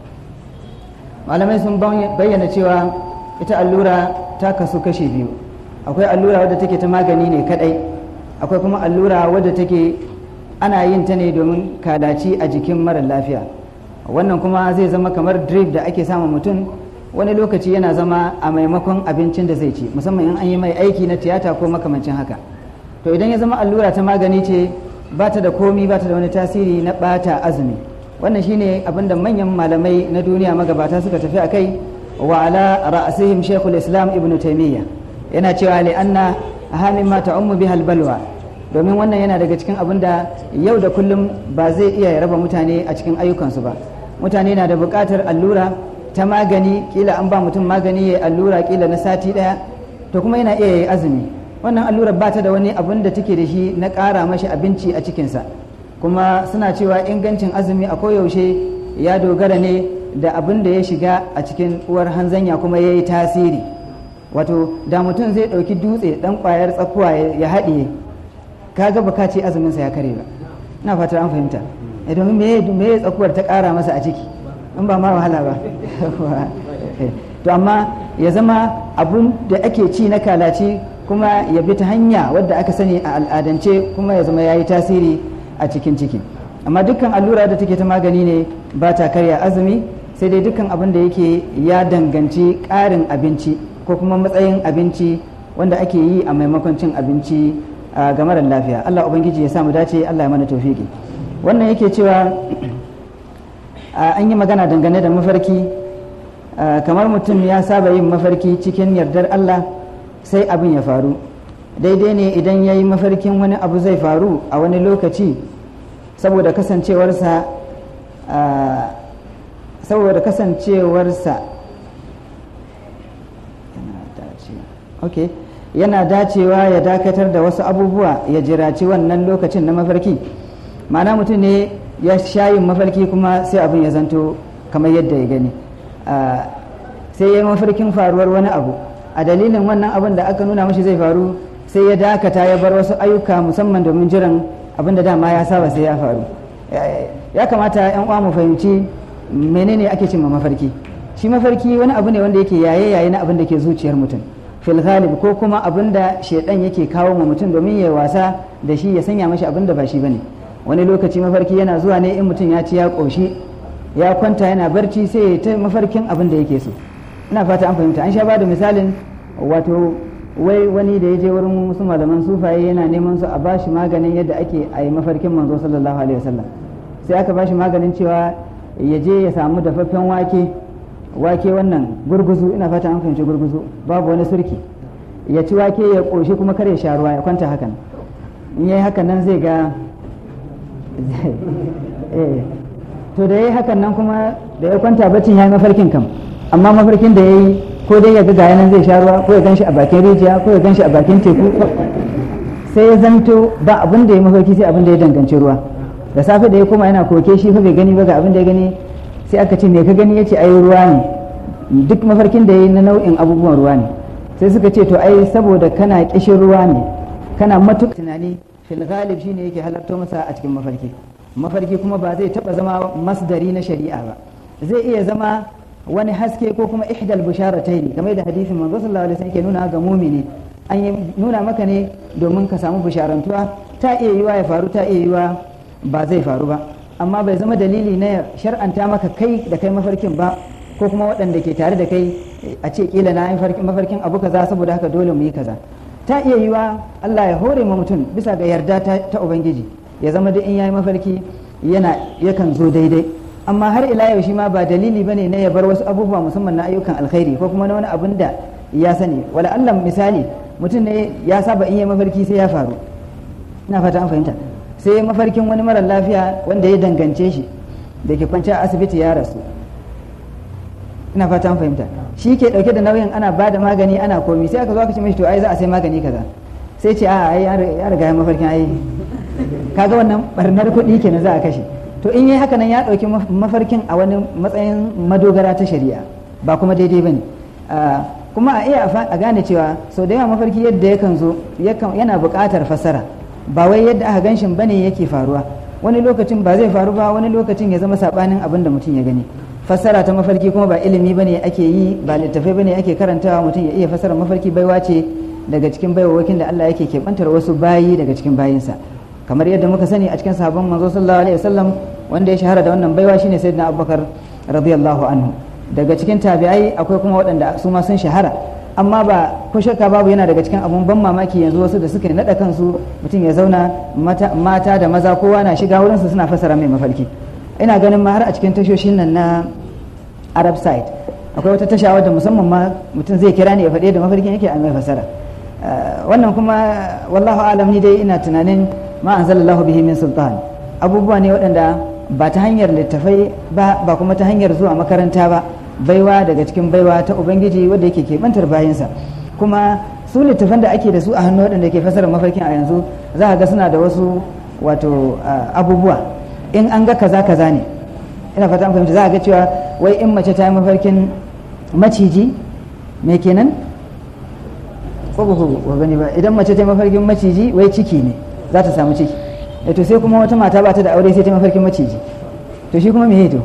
malamai sun bayyana cewa ita allura ta kasu kashe biyu akwai allura wadda take ta magani ne kadai akwai kuma allura wadda take ana yin ta ne domin kadaci a jikin mara lafiya wannan kuma zai zama kamar drip da ake sama mutum wani lokaci yana zama a maimakon abincin da zai ci musamman in an yi mai aiki na tiyata ko makamancin haka to idan ya zama allura ta magani ce ba ta da komi ba ta da wani tasiri na bata azumi wannan shine abin da manyan malamai na duniya magabata suka tafi a kai wa ala ra'asihim shaykhul islam ibn taymiyyah yana cewa li anna ahamin ma ta'ummu bihal balwa domin wannan yana daga cikin abin da yau da kullum ba zai iya raba mutane a cikin ayyukansu ba mutane na da buƙatar allura ta magani kila an ba mutum magani ya allura kila na sati ɗaya to kuma yana iya yi azumi wannan allura ba ta da wani abin da take da shi na ƙara mashi abinci a cikinsa kuma suna cewa ingancin azumi a koyaushe ya dogara ne da abin da ya shiga a cikin uwar hanzanya kuma ya yi tasiri wato da mutum zai ɗauki dutse ɗan ƙwayar tsakuwa ya haɗiye kaga baka ce azuminsa ya kare ba ina fatar an fahimta domin me ya tsakuwar ta ƙara masa a ciki in ba ma wahala ba to amma ya zama abun da ake ci na kalaci kuma ya bi ta hanya wadda aka sani a al'adance kuma ya zama ya yi tasiri a cikin ciki amma dukkan allura da take ta magani ne ba ta karya azumi sai dai dukkan abin da yake ya danganci ƙarin abinci ko kuma matsayin abinci wanda ake yi a maimakon cin abinci ga marar lafiya Allah ubangiji ya samu dace Allah ya mana tofiki wannan yake cewa an yi magana dangane da mafarki kamar mutum ya saba yin mafarki cikin yardar Allah sai abin ya faru daidai ne idan ya yi mafarkin wani abu zai faru a wani lokaci saboda kasancewarsa saboda kasancewarsa ok yana dacewa ya dakatar da wasu abubuwa ya jiraci wannan lokacin na mafarki ma'ana mutum ne ya shayin mafarki kuma sai abin ya zanto kamar yadda ya gani sai ya yi mafarkin faruwar wani abu a dalilin wannan abin da aka nuna mashi zai faru sai ya dakata ya bar wasu ayyuka musamman domin jiran abin da dama ya saba sai ya faru ya kamata yan uwa mu fahimci menene ake cimma mafarki shi mafarki wani abu ne wanda yake yaye yaye na abin da ke zuciyar mutum fil ghalib ko kuma abin da shedan yake kawo ma mutum domin ya wasa da shi ya sanya mashi abin da ba shi bane wani lokaci mafarki yana zuwa ne in mutum ya ci ya koshi ya kwanta yana barci sai ya ta mafarkin abin da yake so ina fata an fahimta an sha bada misalin wato wai wani da ya je wurin wasu malaman sufaye yana neman su a bashi maganin yadda ake a yi mafarkin manzo sallallahu alaihi wasallam sai aka bashi maganin cewa ya je ya samu dafaffen wake wake wannan gurguzu ina fata an fahimci gurguzu babu wani surki ya ci wake ya ƙoshi kuma kar ya sha ruwa ya kwanta hakan in yayi hakan nan zai ga to da yayi hakan nan kuma da ya kwanta baccin yayi mafarkin kam amma mafarkin da yayi ko dai ya ga gaya nan zai sha ruwa ko ya ganshi a bakin rijiya ko ya ganshi a bakin teku sai ya zanto ba abin da ya mafarki sai abin da ya danganci ruwa da safe da ya koma yana koke shi fa bai gani ba ga abin da ya gani sai aka ce me ka gani yace ai ruwa ne duk mafarkin da yayi na nau'in abubuwan ruwa ne sai suka ce to ai saboda kana kishin ruwa ne kana matuƙa tunani fil ghalib shine yake halarto masa a cikin mafarki mafarki kuma ba zai taba zama masdari na shari'a ba zai iya zama wani haske ko kuma ihdal busharataini kamar da hadisin manzo sallallahu alaihi wasallam ke nuna ga mumini an yi nuna maka ne domin ka samu bisharantuwa ta iya yiwa ya faru ta iya yiwa ba zai faru ba amma bai zama dalili na shar'anta maka kai da kai mafarkin ba ko kuma waɗanda ke tare da kai a ce kila na yi mafarkin abu kaza saboda haka dole mu yi kaza ta iya yiwa Allah ya hore ma mutum bisa ga yarda ta, ta ubangiji ya zama da in yayi mafarki yana yakan zo daidai amma har ila yau shi ma ba dalili bane na ya bar wasu abubuwa musamman na ayyukan alkhairi ko kuma na wani abin da ya sani wala Allah misali mutum ne ya saba in yayi mafarki sai ya faru ina fata an fahimta sai mafarkin wani mara lafiya wanda ya dangance shi da ke kwanci a asibiti ya rasu ina fata an fahimta shi ke dauke da nauyin ana ba da magani ana komi sai aka zo aka ce mishi to ai za a sai magani kaza sai ce a ai ya riga ya mafarkin ai kaga wannan barnar kuɗi kenan za a kashe to in yi haka nan ya ɗauki mafarkin a wani matsayin madogara ta shari'a ba kuma daidai bane kuma a iya a gane cewa sau da yawa mafarki yadda yakan zo yana buƙatar fassara ba wai yadda aka ganshin bane yake faruwa wani lokacin ba zai faru ba wani lokacin ya zama sabanin abin da mutum ya gani fassara ta mafarki kuma ba ilimi bane ake yi ba littafai bane ake karantawa mutum ya iya fassara mafarki baiwa ce daga cikin baiwawakin da Allah yake keɓantar wasu bayi daga cikin bayinsa kamar yadda muka sani a cikin sahabban manzo sallallahu alaihi wasallam wanda ya shahara da wannan baiwa shine sayyidina Abubakar radiyallahu anhu daga cikin tabi'ai akwai kuma waɗanda su ma sun shahara amma ba ko shakka babu yana daga cikin abun ban mamaki yanzu wasu da suka naɗa kansu mutum ya zauna mata da maza kowa na shiga wurinsu suna fassara mai mafarki ina ganin ma har a cikin tashoshin nan na arab side akwai wata tasha wadda musamman ma mutum zai kira ne ya faɗi da mafarkin yake a mai fassara wannan kuma wallahu alam ni dai ina tunanin ma anzalallahu bihi min sultan abubuwa ne waɗanda ba ta hanyar littafai ba ba kuma ta hanyar zuwa makaranta ba baiwa daga cikin baiwa ta ubangiji wadda yake keɓantar bayansa kuma su littafan da ake da su a hannu waɗanda ke fasarar mafarkin a yanzu za a ga suna da wasu wato abubuwa in an ga kaza kaza ne ina fata fahimta za a ga cewa wai in mace ta yi mafarkin maciji me kenan ko ba ku gani ba idan mace ta yi mafarkin maciji wai ciki ne za ta samu ciki to sai kuma wata mata ba ta da aure sai ta yi mafarkin maciji to shi kuma me to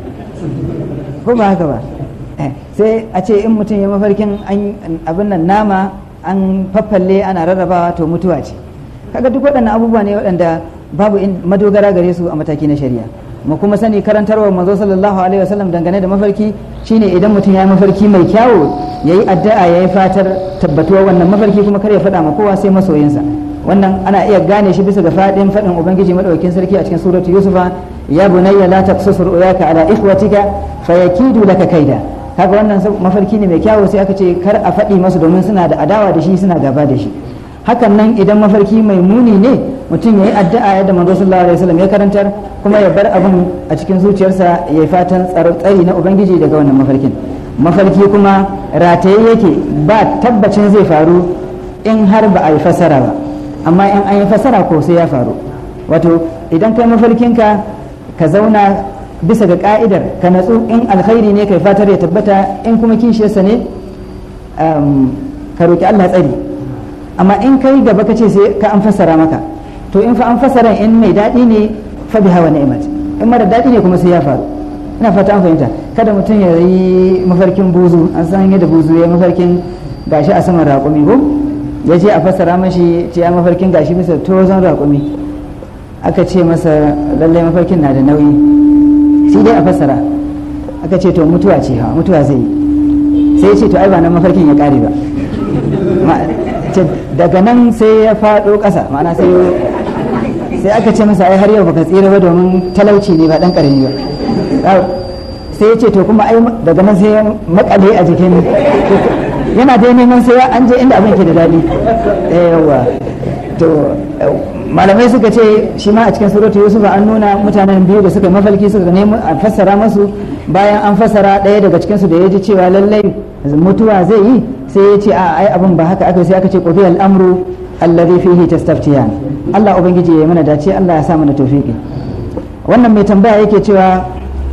ko ba haka ba sai a ce in mutum ya mafarkin abin nan nama an faffalle ana rarrabawa to mutuwa ce kaga duk waɗannan abubuwa ne waɗanda babu madogara gare su a mataki na shari'a mu kuma sani karantarwar manzo sallallahu alaihi wasallam dangane da mafarki shine idan mutum ya yi mafarki mai kyawu yayi addu'a yayi fatar tabbatuwar wannan mafarki kuma kar ya faɗa ma kowa sai masoyinsa wannan ana iya gane shi bisa ga fadin fadin ubangiji madaukakin sarki a cikin suratu yusufa ya bunayya la taqsus ru'yaka ala ikhwatika fayakidu laka kaida kaga wannan mafarki ne mai kyawu sai aka ce kar a faɗi masu domin suna da adawa da shi suna gaba da shi hakan nan idan mafarki mai muni ne mutum ya yi addu'a yadda manzo sallallahu alaihi wasallam ya karantar kuma ya bar abin a cikin zuciyarsa ya fatan tsari na ubangiji daga wannan mafarkin mafarki kuma rataye yake ba tabbacin zai faru in har ba a yi fasara ba amma in an yi fasara ko sai ya faru wato idan kai mafarkinka ka zauna bisa ga ka'idar ka natsu in alkhairi ne kai fatar ya tabbata in kuma kishiyarsa ne ka roki Allah tsari amma in kai gaba ka ce sai ka an fassara maka to in fa an fassara in mai daɗi ne fa biha wa ni'mat in mara daɗi ne kuma sai ya faru ina fata an fahimta kada mutum ya yi mafarkin buzu an san yadda buzu ya mafarkin gashi a saman raƙumi ko ya je a fassara mashi ce ya mafarkin gashi bisa tozon raƙumi aka ce masa lallai mafarkin na da nauyi sai dai a fassara aka ce to mutuwa ce ha mutuwa zai yi sai ya ce to ai ba nan mafarkin ya ƙare ba daga nan sai ya faɗo ƙasa ma'ana sai sai aka ce masa ai har yau baka tsira ba domin talauci ne ba dan karami ba sai ya ce to kuma ai daga nan sai ya makale a jikin yana dai neman sai an je inda abin ke da daɗi yawa to malamai suka ce shi ma a cikin suratu yusuf an nuna mutanen biyu da suka mafalki suka nemi a fassara masu bayan an fassara ɗaya daga cikinsu da ya ji cewa lallai mutuwa zai yi sai ya ce a ai abin ba haka aka sai aka ce qudiya al-amru alladhi fihi tastaftiyan Allah ubangiji ya mana dace Allah ya sa mana tawfiki wannan mai tambaya yake cewa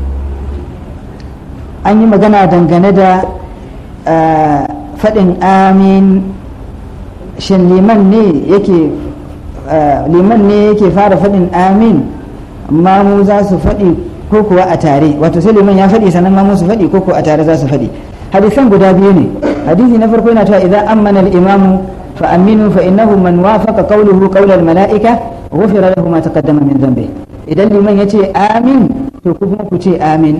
an yi magana dangane da faɗin amin shin liman ne yake liman ne yake fara faɗin amin mamu za su faɗi ko kuwa a tare wato sai liman ya faɗi sannan mamu su faɗi ko kuwa a tare za su faɗi hadisan guda biyu ne hadisi na farko yana cewa idan ammana al-imamu fa aminu fa innahu man wafaqa qawluhu qawla al-mala'ika ghufira lahu ma taqaddama min dhanbi idan liman yace amin to ku kuma ku ce amin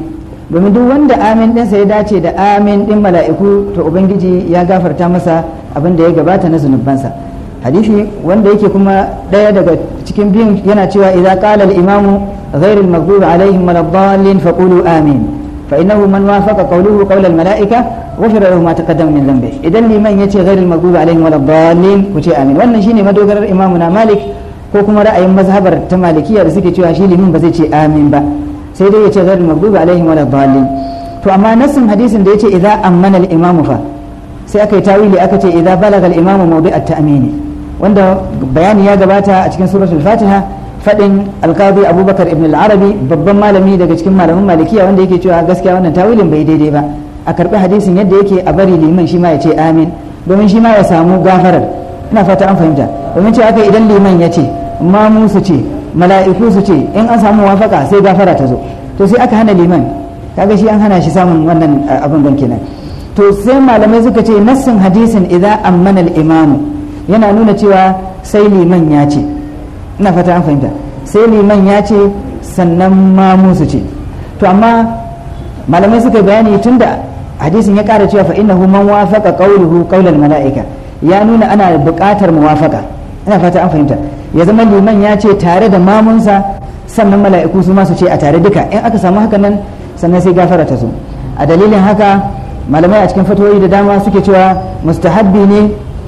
domin duk wanda amin ɗinsa ya dace da amin ɗin mala'iku to ubangiji ya gafarta masa abin da ya gabata na zunubansa hadisi wanda yake kuma ɗaya daga cikin biyun yana cewa idan qala al-imamu ghayr al-maghdubi alaihim waladdallin faqulu amin fa innahu man wafaqa qawluhu qawl al-mala'ika ghufira lahu ma taqaddama min dhanbi idan liman yace ghayr al-maghdubi alaihim waladdallin ku ce amin wannan shine madogarar imamuna malik ko kuma ra'ayin mazhabar ta malikiya da suke cewa shi limin ba zai ce amin ba sai dai ya ce ghairul maghdubi alaihim wala dhalin to amma nassin hadisin da yace idza ammana al-imamu fa sai aka yi tawili aka ce idza balaga al-imamu mawdi' at-ta'min wanda bayani ya gabata a cikin suratul fatiha fadin alqadi abubakar ibn al-arabi babban malami daga cikin malaman malikiya wanda yake cewa gaskiya wannan tawilin bai daidai ba a karbi hadisin yadda yake a bari liman shi ma ya ce amin domin shi ma ya samu gafarar ina fata an fahimta domin ce aka idan liman ya ce mamu su ce mala'iku su ce in an samu wafaka sai gafara ta zo to sai aka hana liman kaga shi an hana shi samun wannan abin don kenan to sai malamai suka ce nassin hadisin idan ammana al-imamu yana nuna cewa sai liman ya ce ina fata an fahimta sai liman ya ce sannan mamu su ce to amma malamai suka bayani tunda hadisin ya kara cewa fa innahu man wafaqa qawluhu qawlal mala'ika ya nuna ana buƙatar muwafaka ina fata an fahimta ya zama liman ya ce tare da mamunsa sannan mala'iku su masu ce a tare duka in aka samu haka nan sannan sai gafara ta zo a dalilin haka malamai a cikin fatoyi da dama suke cewa mustahabbi ne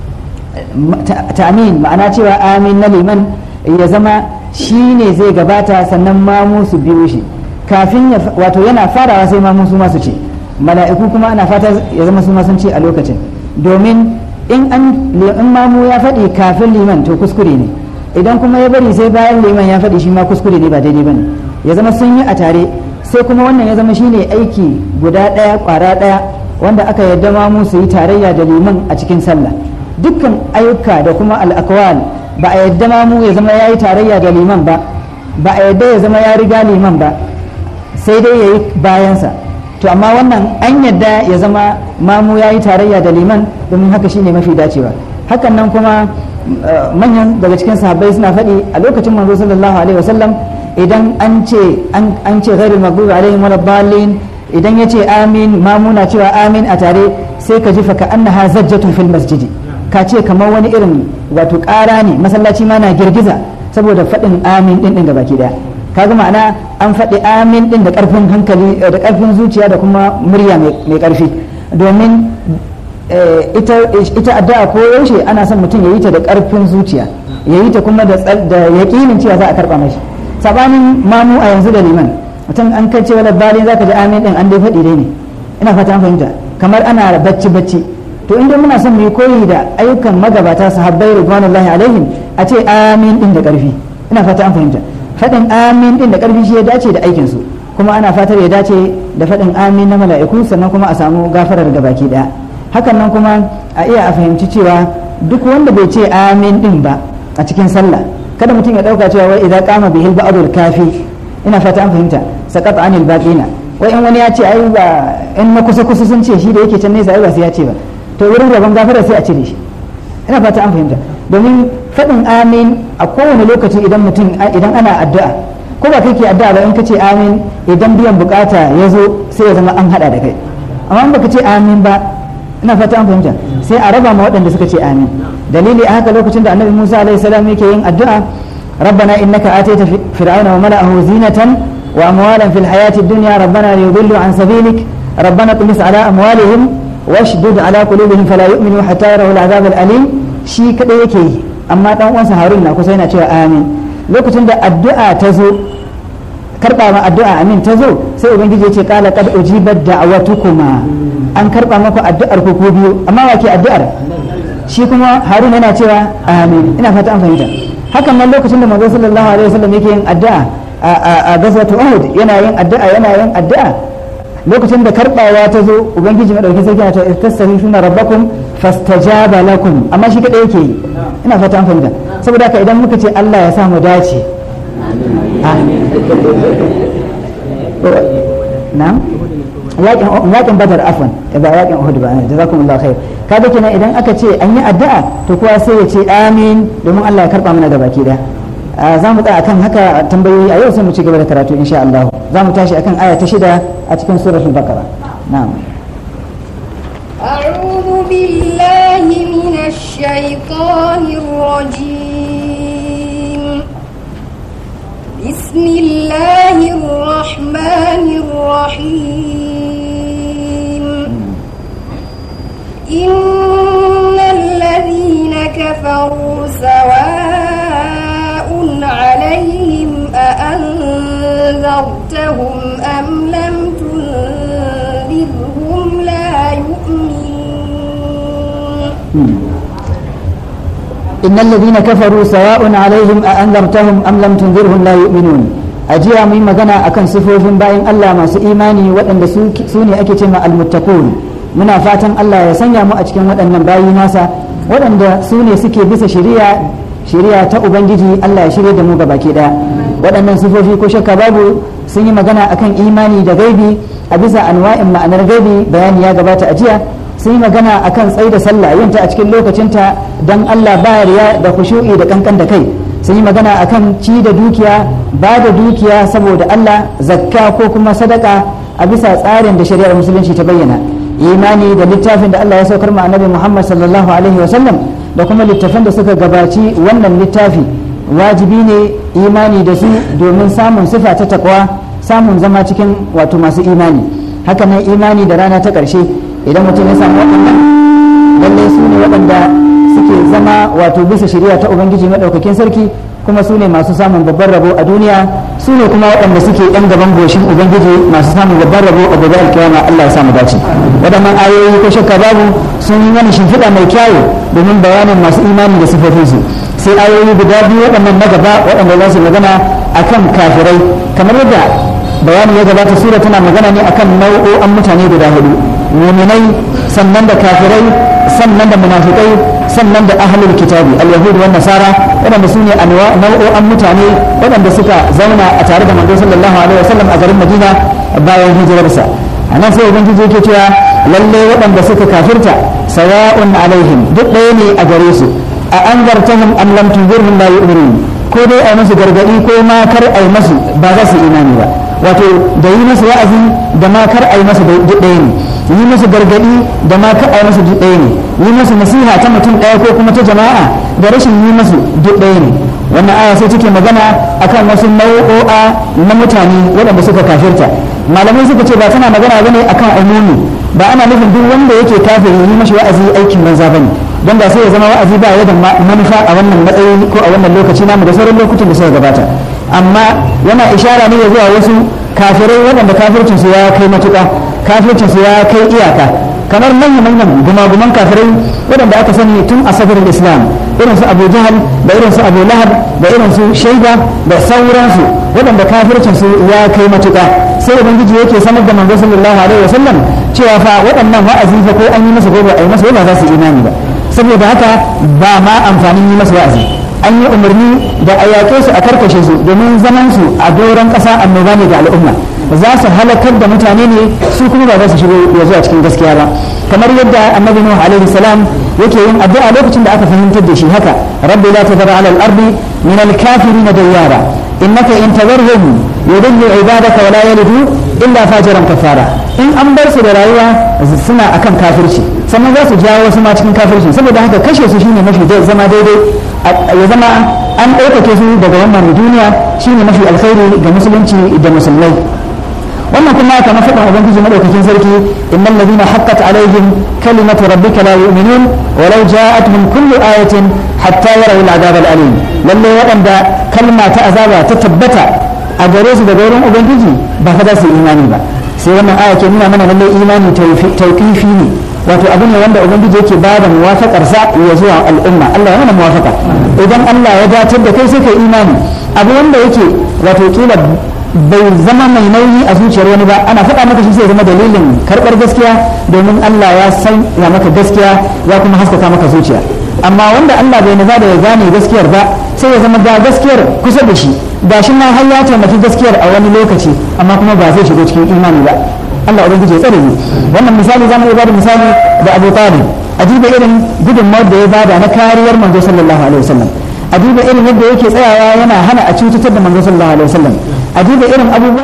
ta'amin ma'ana cewa amin na liman ya zama shi ne zai gabata sannan mamu su biyo shi kafin wato yana farawa sai mamu su masu ce mala'iku kuma ana fata ya zama su sun ce a lokacin domin in an in mamu ya faɗi kafin liman to kuskure ne idan kuma ya bari sai bayan liman ya faɗi shi ma kuskure ne ba daidai bane ya zama sun yi a tare sai kuma wannan ya zama shine aiki guda ɗaya ƙwara ɗaya wanda aka yarda mamu su yi tarayya da liman a cikin sallah dukkan ayyuka da kuma al'akwal ba a yarda mamu ya zama ya yi tarayya da liman ba ba a yarda ya zama ya riga liman ba sai dai ya yi bayansa to amma wannan an yadda ya zama mamu ya yi tarayya da liman domin haka shine mafi dacewa hakan nan kuma manyan daga cikin sahabbai suna faɗi a lokacin manzo sallallahu alaihi wasallam idan an ce an ce ghairul maghdubi alaihim waladdallin idan ya ce amin mamu na cewa amin a tare sai ka ji fa ka annaha zajjatun fil masjidi ka ce kamar wani irin wato ƙara ne masallaci ma na girgiza saboda faɗin amin ɗin ɗin gabaki ɗaya kaga ma'ana an faɗi amin ɗin da ƙarfin hankali da ƙarfin zuciya da kuma murya mai ƙarfi domin ita addu'a ko yaushe ana son mutum ya yi ta da ƙarfin zuciya ya yi ta kuma da yaƙinin cewa za a karɓa mashi sabanin mamu a yanzu da liman mutum an kai cewa labarin za ka ji amin ɗin an dai faɗi dai ne ina fata an fahimta kamar ana bacci bacci to inda muna son mu yi koyi da ayyukan magabata sahabbai ridwanullahi alaihim a ce amin ɗin da ƙarfi ina fata an fahimta faɗin amin ɗin da ƙarfi shi ya dace da aikinsu kuma ana fatar ya dace da faɗin amin na mala'iku sannan kuma a samu gafarar da baki ɗaya hakan nan kuma a iya a fahimci cewa duk wanda bai ce amin ɗin ba a cikin sallah kada mutum ya ɗauka cewa wai idan kama bihil ba'dul kafi ina fata an fahimta saqat anil baqina wai in wani ya ce ai ba in na kusa kusa sun ce shi da yake can nesa ai ba sai ya ce ba to wurin rabon gafarar sai a cire shi ina fata an fahimta domin faɗin amin a kowane lokaci idan mutum idan ana addu'a ko ba kai ke addu'a ba in ka ce amin idan biyan bukata ya zo sai ya zama an hada da kai amma in baka ce amin ba ina fata an fahimta sai a raba ma waɗanda suka ce amin dalili a haka lokacin da annabi Musa alaihi salam yake yin addu'a ربنا إنك آتيت فرعون وملأه زينة وأموالا في الحياة الدنيا ربنا ليضلوا عن سبيلك ربنا اطمس على أموالهم واشدد على قلوبهم فلا يؤمنوا حتى يروا العذاب الأليم shi kadai yake yi amma dan uwansa harun na kusa yana cewa amin lokacin da addu'a ta zo karba ma addu'a amin ta zo sai ubangiji ya ce kala qad ujibat da'watukuma an karba maku addu'ar ku biyu amma wake addu'ar shi kuma harun yana cewa amin ina fata an fahimta hakan nan lokacin da manzo sallallahu alaihi wasallam yake yin addu'a a gazwatu uhud yana yin addu'a yana yin addu'a lokacin da karbawa ta zo ubangiji madauki sai yana ta istaghfiruna rabbakum fastajaba lakum amma shi kadai yake yi ina fata an fahimta saboda haka idan muka ce Allah ya sa mu dace na'am yakin badar afwan ba yakin uhud ba jazakumullahu khair kaga kenan idan aka ce an yi addu'a to kowa sai ya ce amin domin Allah ya karba mana da baki da za mu tsaya akan haka tambayoyi a yau sai mu ci gaba da karatu insha Allah za mu tashi akan aya ta shida a cikin suratul baqara na'am
أعوذ بالله من الشيطان الرجيم بسم الله الرحمن الرحيم إن الذين كفروا سواء عليهم أأنذرتهم أم لم تنذرهم لا يؤمنون
إن الذين كفروا سواء عليهم أأنذرتهم أم لم تنذرهم لا يؤمنون أجيا من مغنى أكن صفوف باين الله ما إيماني وأن سوني أكتم المتقون muna fatan Allah ya sanya mu a cikin waɗannan bayi nasa waɗanda su ne suke bisa shari'a shari'a ta ubangiji Allah ya shirya da mu baki ɗaya waɗannan sifofi ko shakka babu sun yi magana akan imani da gaibi a bisa anwa'in ma'anar gaibi bayani ya gabata a jiya sun yi magana akan tsaida sallah yin ta a cikin lokacinta don Allah ba riya da khushu'i da kankan da kai sun yi magana akan ci da dukiya ba da dukiya saboda Allah zakka ko kuma sadaka a bisa tsarin da shari'ar musulunci ta bayyana imani da littafin da Allah ya saukar ma annabi Muhammad sallallahu alaihi wasallam da kuma littafan da suka gabaci wannan littafi wajibi ne imani da su domin samun sifa ta takwa samun zama cikin wato masu imani haka nan imani da rana ta ƙarshe idan mutum ya samu waɗannan lallai su ne waɗanda suke zama wato bisa shari'a ta ubangiji maɗaukakin sarki kuma su ne masu samun babban rabo a duniya su ne kuma waɗanda suke ɗan gaban goshin ubangiji masu samun babban rabo a gobe alkiyama Allah ya samu dace waɗannan ayoyi ko shakka babu sun yi wani shimfiɗa mai kyawu domin bayanin masu imani da sifofinsu sai ayoyi guda biyu waɗannan na gaba waɗanda za su magana akan kafirai kamar yadda bayani ya gabata sura tana magana ne akan nau'o'an mutane guda hudu muminai sannan da kafirai sannan da munafikai sannan da ahlul kitabi al-yahud wa nasara waɗanda su ne nau'o'an mutane waɗanda suka zauna a tare da manzo sallallahu alaihi wasallam a garin madina bayan hijirarsa a nan sai ubangiji yake cewa lalle waɗanda suka kafirta sawa'un alaihim duk ɗaya ne a gare su a anzartahum am lam tunzirhum la yu'minun ko dai ai musu gargadi ko ma kar ai musu ba za su imani ba wato da yi musu wa'azi da ma kar ai musu duk ɗaya ne yi musu gargadi da ma ka ai musu duk ɗaya ne yi musu nasiha ta mutum ɗaya ko kuma ta jama'a da rashin yi musu duk ɗaya ne wannan aya sai take magana akan wasu nau'o'a na mutane waɗanda suka kafirta malamai suka ce ba tana magana bane akan umumi ba ana nufin duk wanda yake kafiri yi mashi wa'azi aikin banza bane don da sai ya zama wa'azi ba ya da manufa a wannan matsayi ko a wannan lokaci namu da sauran lokutan da suka gabata amma yana ishara ne zuwa wasu kafirai waɗanda kafircinsu ya kai matuƙa kafircinsu ya kai iyaka kamar manyan manyan gumaguman kafirai waɗanda aka sani tun a safarin islam irin su abu jahal da irin su abu lahab da irin su shaida da sauransu waɗanda kafircinsu ya kai matuƙa sai ubangiji yake sanar da manzo sallallahu alaihi wasallam cewa fa waɗannan wa'azi fa ko an yi masa gobe a yi masa ba za su imani ba saboda haka ba ma amfanin yi masa wa'azi an yi umarni da a yaƙe su a karkashe su domin zaman su a doron ƙasa annoba ne ga al'umma za su halakar da mutane ne su kuma ba za su shigo ya zuwa cikin gaskiya ba kamar yadda annabi nuhu alaihi salam yake yin addu'a lokacin da aka fahimtar da shi haka rabbi la tadhar ala al-ardi min al-kafirin dayyara innaka in tadharhum yudillu ibadaka wa la yalidu illa fajiran kafara in an bar su da rayuwa suna akan kafirci sannan za su jawo wasu ma cikin kafirci saboda haka kashe su shine mafi zama daidai ya zama an ɗaukake su daga wannan duniya shine mafi alkhairi ga musulunci da musulmai wannan kuma aka na faɗin ubangiji madaukakin sarki innal ladina haqqat alaihim kalimatu rabbika la yu'minun walau ja'atuhum kullu ayatin hatta yarawu al'adab al'alim lalle waɗanda kalma ta azaba ta tabbata a gare su daga wurin ubangiji ba fa za su imani ba sai wannan aya ke nuna mana lalle imani tauqifi ne wato abu ne wanda ubangiji yake ba da muwafaqar sa ya zuwa al'umma Allah ya mana muwafaqa idan Allah ya datar da kai sai kai imani abu wanda yake wato kila bai zama mai nauyi a zuciyar wani ba ana faɗa maka shi sai zama dalilin karɓar gaskiya domin Allah ya san ya maka gaskiya ya kuma haskaka maka zuciya amma wanda Allah bai nufa da ya gane gaskiyar ba sai ya zama ga gaskiyar kusa da shi ga shi ma har ya taimaki gaskiyar a wani lokaci amma kuma ba zai shigo cikin imani ba Allah ubangiji ya tsare ni wannan misali zamu iya bada misali da Abu Talib ajiba irin gudunmawar da ya bada na kariyar manzo sallallahu alaihi wasallam a duba irin yadda yake tsayawa yana hana a cutar da manzo sallallahu alaihi wasallam a duba irin abubuwan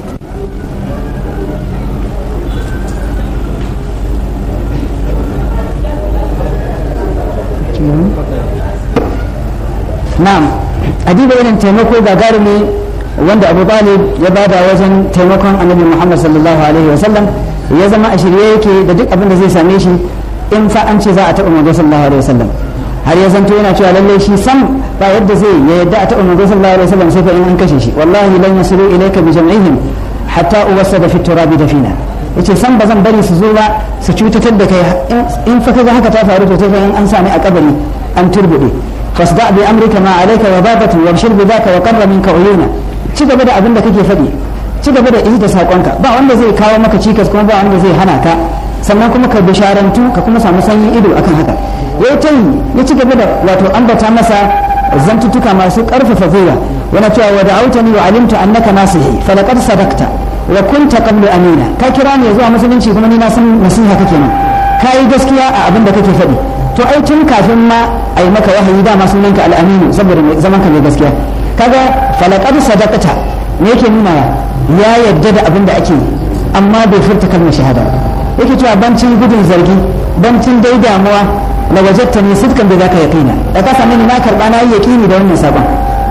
na'am a duba irin taimako gagarumi wanda abu talib ya bada wajen taimakon annabi muhammad sallallahu alaihi wasallam ya zama a shirye yake da duk abin da zai same shi in fa an ce za a taɓa manzo sallallahu alaihi wasallam har ya zanto yana cewa lalle shi sam ba yadda zai ya yadda a taɓa manzo sallallahu alaihi wasallam sai fa in an kashe shi wallahi lan yasilu ilayka bi jam'ihim hatta uwassada fi turabi dafina yace san ba zan bari su zo ba su cutatar da kai in fa kaga haka ta faru to sai fa in an sami a kabari an turbude fasda bi amrika ma alayka wa babatu wabshir bi dhaka wa qarra minka uyuna ci gaba da abin da kake faɗi ci gaba da da sakonka ba wanda zai kawo maka cikas kuma ba wanda zai hana ka sannan kuma ka bisharantu ka kuma samu sanyin ido akan haka ya ta yi ya ci gaba da wato ambata masa zantutuka masu karfafa gwiwa yana cewa wa da'autani wa alimtu annaka nasihi falaqad sadaqta wa kunta qablu amina ka kira ni zuwa musulunci kuma ni na san nasiha kake min ka yi gaskiya a abin da kake faɗi to ai tun kafin ma a yi maka wahayi dama sunanka al'aminu saboda zaman ka mai gaskiya kaga falaqad sadaqta me yake nuna ya yadda da abin da ake amma bai furta kalmar shahada yake cewa bancin gudun zargi bancin dai damuwa la wajatta ni sifkan da zaka yaqina da ka same ni na karba na yi yaqini da wannan sabon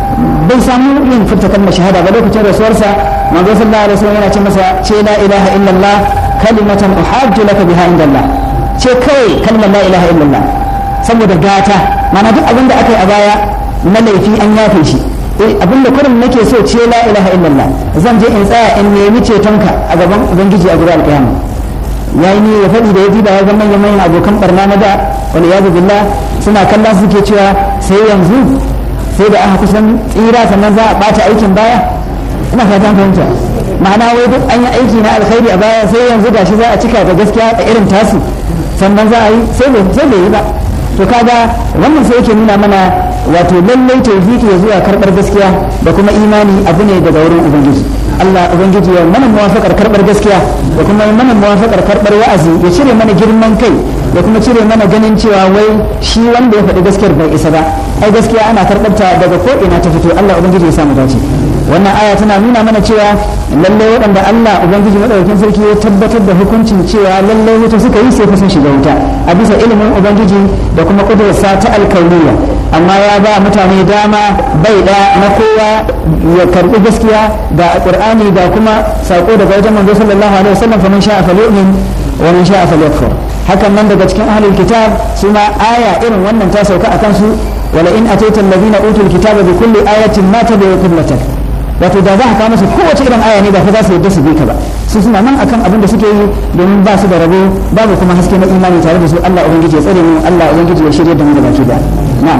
bai samu yin furta kalmar shahada ba lokacin rasuwarsa manzo sallallahu alaihi wasallam yana ce masa ce la ilaha illallah kalimatan uhajju laka biha indallah ce kai kalmar la ilaha illallah saboda gata mana duk abin da aka yi a baya na laifi an yafe shi abin da kurin nake so ce la ilaha illallah zan je in tsaya in nemi cetonka a gaban ubangiji a gurin alƙiyama yayi ne ya faɗi da ya diba ya ga manyan manyan abokan barna na da wani ya billah suna kallon suke cewa sai yanzu sai da aka kusan tsira sannan za a ɓata aikin baya ina fatan fahimta ma'ana wai duk an yi aiki na alkhairi a baya sai yanzu gashi za a cika da gaskiya a irin tasu sannan za a yi sai bai yi ba to kaga wannan sai yake nuna mana wato lallai tawfiki ya zuwa karbar gaskiya da kuma imani abu ne daga wurin ubangiji Allah ubangiji ya mana muwafaqar karbar gaskiya da kuma mana muwafaqar karbar wa'azi ya cire mana girman kai da kuma cire mana ganin cewa wai shi wanda ya faɗi gaskiyar bai isa ba ai gaskiya ana karɓar ta daga ko ina ta fito Allah ubangiji ya samu dace wannan aya tana nuna mana cewa lalle waɗanda Allah ubangiji madaukakin sarki ya tabbatar da hukuncin cewa lalle wuta suka yi sai fa sun shiga wuta a bisa ilimin ubangiji da kuma kudurarsa ta alkauniya amma ya ba mutane dama bai da na kowa ya karbi gaskiya da qur'ani da kuma sako daga wajen manzo sallallahu alaihi wasallam fa man sha'a falyu'min wa man sha'a falyakfur hakan nan daga cikin ahlul kitab su ma aya irin wannan ta sauka akan su wala in ataita alladhina utul kitaba bi kulli ayatin ma tabi'u qiblatak wato da za ka kawo musu kowace irin aya ne ba fa za su yadda su bi ka ba su suna nan akan abin da suke yi domin ba su da rabo babu kuma haske na imani tare da su Allah ubangiji ya tsare mu Allah ubangiji ya shirye da mu da baki da na'am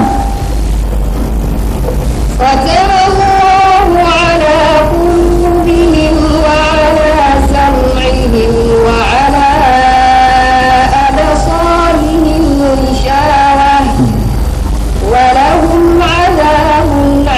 ختم الله على قلوبهم وعلى سمعهم وعلى أبصارهم غشاوة ولهم عذاب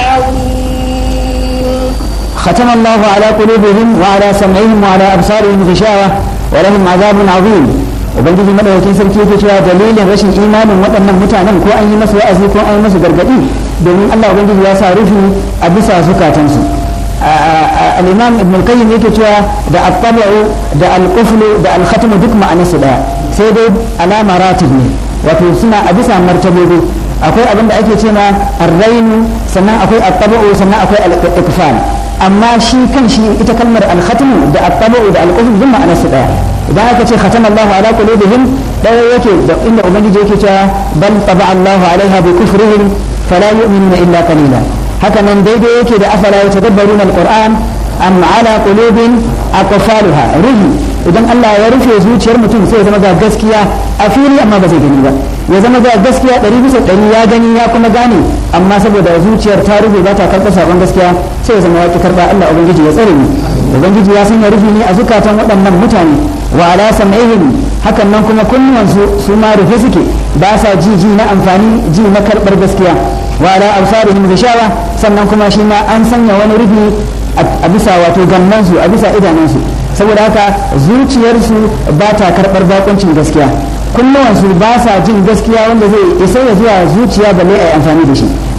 عظيم
ختم الله على قلوبهم وعلى سمعهم وعلى أبصارهم غشاوة ولهم عذاب عظيم ubangiji madaukakin sarki yake cewa dalilin rashin imanin waɗannan mutanen ko an yi masu wa'azi ko an yi masu gargaɗi domin Allah ubangiji ya sa rufi a bisa zukatansu al-imam ibn al-qayyim yake cewa da at-tabu da al-quflu da al-khatmu duk ma'anarsu daya sai dai alama ratib ne wato suna a bisa martabobi akwai abin da ake cewa ar-rainu sannan akwai at-tabu sannan akwai al-iqfal amma shi kan shi ita kalmar al-khatmu da at-tabu da al-quflu duk ma'anarsu daya idan aka ce khatama Allahu ala qulubihim daya yake da inda ubangiji yake cewa bal taba Allahu alaiha bi kufrihim fala yu'minuna illa qalila haka nan daidai yake da afala yatadabbaruna alquran am ala qulubin aqfaluha ruhi idan Allah ya rufe zuciyar mutum sai ya zama ga gaskiya a fili amma ba zai gani ba ya zama ga gaskiya ɗari bisa ɗari ya gani ya kuma gane amma saboda zuciyar ta rufe ba ta karɓar sabon gaskiya sai ya zama ya ki karɓa Allah ubangiji ya tsare ni ubangiji ya sanya rufi ne a zukatan waɗannan mutane wa ala sam'ihim hakan nan kuma kunnuwansu su ma rufe suke ba sa ji ji na amfani ji na karɓar gaskiya wa ala absarihim gishawa sannan kuma shi ma an sanya wani rufi a bisa wato gannansu a bisa idanunsu saboda haka zuciyarsu ba ta karɓar bakuncin gaskiya kunnuwansu ba sa jin gaskiya wanda zai isa ya zuwa zuciya balle a yi amfani da shi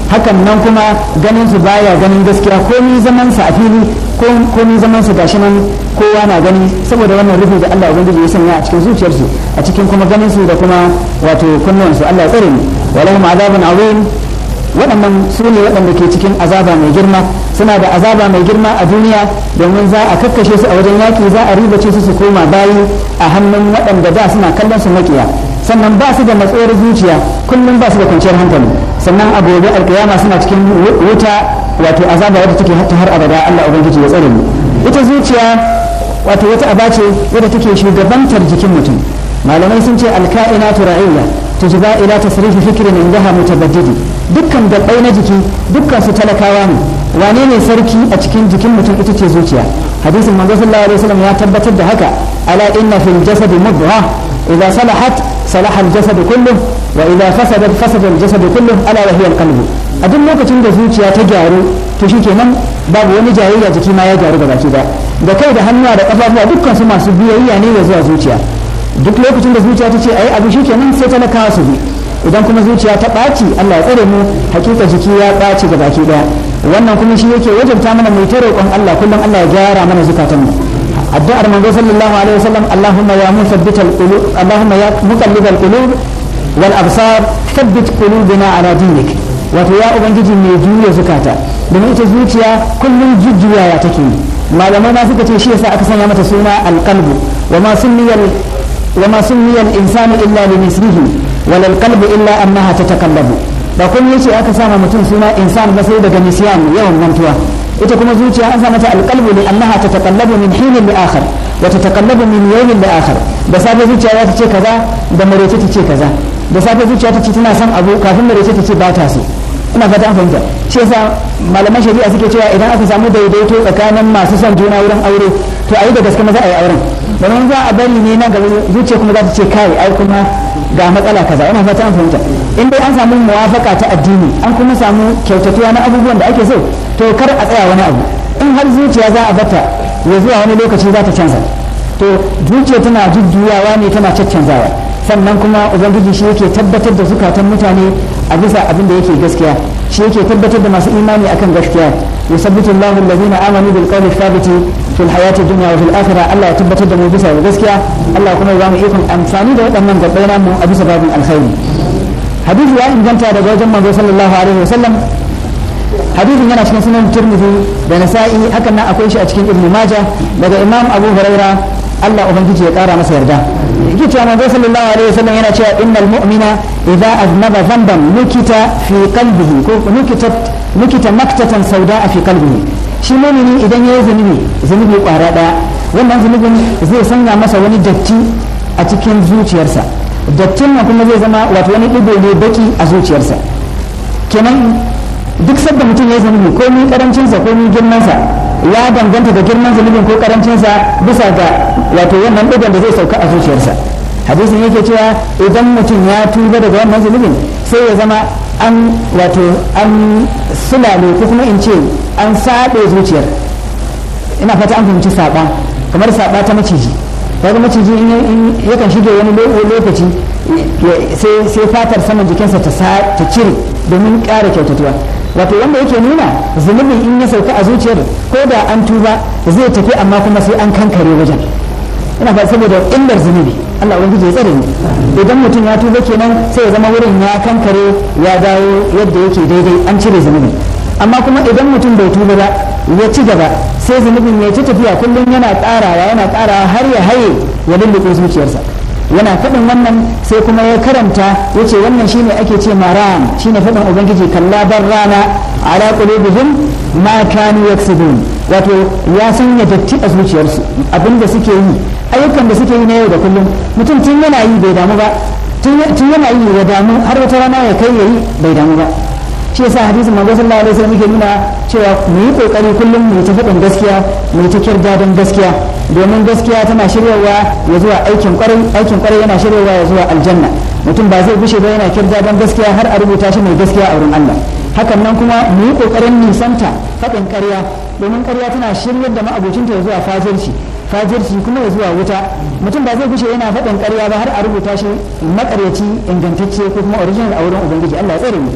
hakan nan kuma ganin su baya ganin gaskiya komi zaman sa a fili komi zaman su gashi nan kowa na gani saboda wannan rufi da Allah ubangiji ya sanya a cikin zuciyarsu a cikin kuma ganin su da kuma wato kunnuwan su Allah ya tsare mu walahum azabun azim waɗannan su ne waɗanda ke cikin azaba mai girma suna da azaba mai girma a duniya domin za a kakkashe su a wajen yaƙi za a ribace su su koma bayi a hannun waɗanda da suna kallon su makiya sannan ba su da matsoyar zuciya kullum ba su da kwanciyar hankali sannan a gobe alkiyama suna cikin wuta wato azaba wadda take ta har abada Allah ubangiji ya tsare mu ita zuciya wato wata aba ce wadda take shugabantar jikin mutum malamai sun ce alka'inatu ra'iyya tujba ila tasrifi fikrin indaha mutabaddidi dukkan dabbai na jiki dukkan su talakawa ne wane ne sarki a cikin jikin mutum ita ce zuciya hadisin manzo sallallahu alaihi wasallam ya tabbatar da haka ala inna fil jasadi mudghah idza salahat salaha al jasad kullu wa idza fasadat fasada al jasad kullu ala wa hiya al qalb a duk lokacin da zuciya ta gyaru to shikenan babu wani jayayya jiki ma ya gyaru gaba ki da da kai da hannuwa da kafafuwa dukkan su masu biyayya ne ya zuwa zuciya duk lokacin da zuciya ta ce ayi abu shikenan sai talakawa su bi idan kuma zuciya ta ɓaci Allah ya tsare mu hakika jiki ya ɓaci ga baki ɗaya wannan kuma shi yake wajabta mana mai ta roƙon Allah kullum Allah ya gyara mana zukatan mu addu'ar manzo sallallahu alaihi wasallam Allahumma ya musabbital qulub Allahumma ya muqallibal qulub wal absar thabbit qulubana ala dinik wato ya ubangiji mai juya zukata domin ita zuciya kullum jujjuyawa take yi malamai ma suka ce shi yasa aka sanya mata suna alqalbu wa ma sunniyal wa ma sunniyal insanu illa li mislihi wal qalbu illa annaha tatakallabu ba kun yace aka sama mutum suna insan ba sai daga nisyan yawan mantuwa ita kuma zuciya an sa mata alqalbu li annaha tatakallabu min hinin li akhar wa tatakallabu min yawmin li akhar da safe zuciya za ta ce kaza da marece ta ce kaza da safe zuciya ta ce tana son abu kafin marece ta ce ba ta so ina fata an fahimta shi yasa malaman shari'a suke cewa idan aka samu daidaito tsakanin masu son juna wurin aure to a yi da gaske maza a yi auren domin za a bari ne na gaba zuciya kuma za ta ce kai ai kuma ga matsala kaza ina fata an fahimta in dai an samu muwafaka ta addini an kuma samu kyautatuwa na abubuwan da ake so to kar a tsaya wani abu in har zuciya za a bata ya zuwa wani lokaci za ta canza to zuciya tana jujjuyawa ne tana caccanzawa sannan kuma ubangiji shi yake tabbatar da zukatan mutane a bisa abin da yake gaskiya shi yake tabbatar da masu imani akan gaskiya yusabbitu Allahu allazina amanu bil qawli thabiti fil hayati dunya wa fil akhirah Allah ya tabbatar da mu bisa ga gaskiya Allah kuma ya ba mu ikon amfani da waɗannan gabbai namu a bisa babin alkhairi hadisi ya inganta daga wajen manzo sallallahu alaihi wasallam hadisin yana cikin sunan turmudi da nasa'i hakan nan akwai shi a cikin ibnu majah daga imam abu huraira Allah ubangiji ya kara masa yarda yake cewa manzo sallallahu alaihi wasallam yana cewa innal mu'mina idza aznaba dhanban nukita fi qalbihi ko nukita nukita maktatan sauda fi qalbihi shi mu'mini idan yayi zunubi zunubi kwara daya wannan zunubin zai sanya masa wani datti a cikin zuciyarsa dattin nan kuma zai zama wato wani digo ne baki a zuciyarsa kenan duk sadda mutum ya zunubi ko ni karancinsa ko ni girmansa ya danganta da girman zunubin ko karancinsa bisa ga wato wannan digon da zai sauka a zuciyarsa hadisin yake cewa idan mutum ya tuba daga wannan zunubin sai ya zama an wato an sulale ko kuma in ce an saɓe zuciyar ina fata an fahimci saɓa kamar saɓa ta maciji kaga maciji in yakan shige wani lokaci sai fatar saman jikinsa ta cire domin ƙara kyautatuwa wato wanda yake nuna zunubin in ya sauka a zuciyar ko da an tuba zai tafi amma kuma sai an kankare wajen ina ba saboda illar zunubi Allah ubangiji ya tsare ni idan mutum ya tuba kenan sai ya zama wurin ya kankare ya dawo yadda yake daidai an cire zunubi amma kuma idan mutum bai tuba ba ya ci gaba sai zunubin ya ci tafiya kullum yana ƙarawa yana ƙarawa har ya haye ya lulluɓe zuciyarsa yana faɗin wannan sai kuma ya karanta ya ce wannan shine ake ce maram shine faɗin ubangiji kalla bar rana ala qulubihim ma kanu yaksubun wato ya sanya datti a zuciyarsu abinda suke yi ayyukan da suke yi na yau da kullum mutum tun yana yi bai damu ba tun yana yi ya damu har wata rana ya kai yayi bai damu ba shi yasa hadisin manzo sallallahu alaihi wasallam yake nuna cewa mu yi kokari kullum mu ta faɗin gaskiya mu ta kirdadan gaskiya domin gaskiya tana shiryawa ya zuwa aikin kwarai aikin kwarai yana shiryawa ya zuwa aljanna mutum ba zai bushe ba yana kirdadan gaskiya har a rubuta shi mai gaskiya a wurin Allah hakan nan kuma mu yi kokarin nisanta faɗin ƙarya domin ƙarya tana shiryar da ma'abocinta ya zuwa fajirci fajirci kuma ya zuwa wuta mutum ba zai gushe yana faɗin ƙarya ba har a rubuta shi makaryaci ingantacce ko kuma original a wurin ubangiji Allah ya tsare mu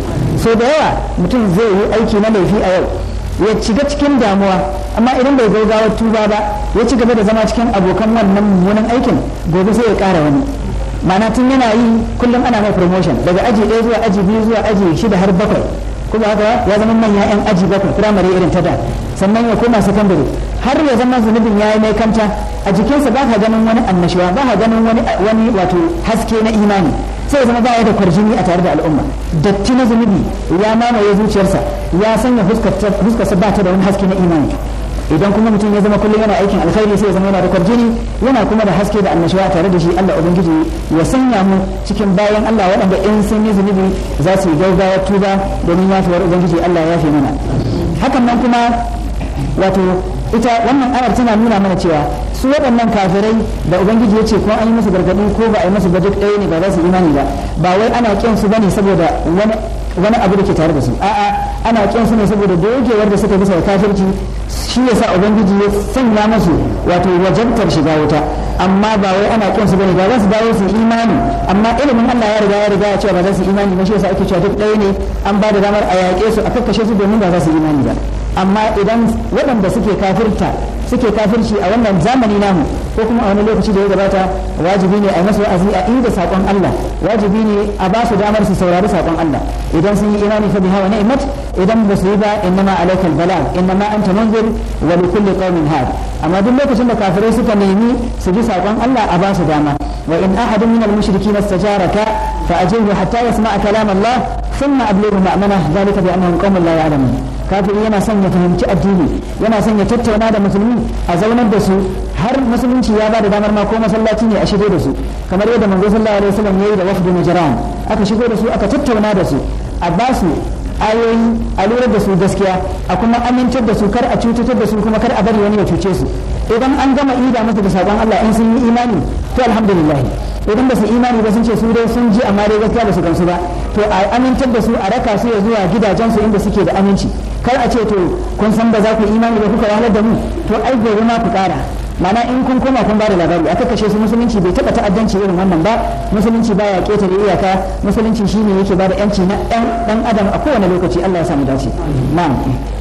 so da yawa mutum zai yi aiki na laifi a yau ya shiga cikin damuwa amma idan bai gaugawa tuba ba ya ci gaba da zama cikin abokan wannan mummunan aikin gobe sai ya ƙara wani ma'ana tun yana yi kullum ana mai promotion daga aji ɗaya zuwa aji biyu zuwa aji shida har bakwai kuma haka ya zama manya yan aji bakwai firamare irin ta da sannan ya koma sakandare har ya zama zunubin ya yi mai kanta a jikinsa ba ka ganin wani annashuwa ba ka ganin wani wani wato haske na imani sai ya zama ba ya da kwarjini a tare da al'umma datti na zunubi ya mamaye zuciyarsa ya sanya fuskarsa ba ta da wani haske na imani idan kuma mutum ya zama kullum yana aikin alkhairi sai ya zama yana da kwarjini yana kuma da haske da annashuwa tare da shi Allah ubangiji ya sanya mu cikin bayan Allah waɗanda in sun yi zunubi za su yi gaugawa tuba domin yafiyar ubangiji Allah ya fi mana hakan nan kuma wato ita wannan ayar tana nuna mana cewa su waɗannan kafirai da ubangiji ya ce ko an yi musu gargaɗi ko ba a yi musu ba duk ɗaya ne ba za su imani ba ba wai ana ƙin su bane saboda wani wani abu da ke tare da su a'a ana ƙin su ne saboda dogewar da suka bisa kafirci shi yasa ubangiji ya sanya musu wato wajabtar shiga wuta amma ba wai ana ƙin su bane ba za su dawo su imani amma ilimin Allah ya riga ya riga ya cewa ba za su imani ba shi yasa ake cewa duk ɗaya ne an ba da damar a yaƙe su a kakkashe su domin ba za su imani ba amma idan waɗanda suke kafirta suke kafirci a wannan zamani namu ko kuma a wani lokaci da ya gabata wajibi ne a yi masu wa'azi a inda saƙon Allah wajibi ne a ba su damar su saurari saƙon Allah idan sun yi imani fa biha wa ni'mat idan ba su yi ba innama alaikal bala innama anta munzir wa li kulli qaumin had amma duk lokacin da kafirai suka nemi su bi saƙon Allah a ba su dama wa in ahadun min al-mushrikeena istajaraka fa ajirhu hatta yasma'a kalam Allah thumma ablighu ma'mana dhalika bi annahum qaumun la ya'lamun kafiri yana son ya fahimci addini yana son ya tattauna da musulmi a zaunar da su har musulunci ya ba da damar ma ko masallaci ne a shigo da su kamar yadda manzo sallallahu alaihi wasallam yayi da wafdu najran aka shigo da su aka tattauna da su a ba su ayoyi a lura da su gaskiya a kuma amintar da su kar a cutar da su kuma kar a bari wani ya cuce su idan an gama ida musu da sabon Allah in sun yi imani to alhamdulillah idan ba su imani ba sun ce su dai sun ji amma dai gaskiya ba su gamsu ba to a amintar da su a raka su ya zuwa gidajensu inda suke da aminci kar a ce to kun san ba za ku imani ba kuka wahalar da mu to ai gobe ma ku kara mana in kun koma kun ba da labari aka kashe su musulunci bai taba ta'addanci irin wannan ba musulunci baya ketare iyaka musulunci shine yake ba da yanci na dan dan adam a kowane lokaci Allah ya samu dace na'am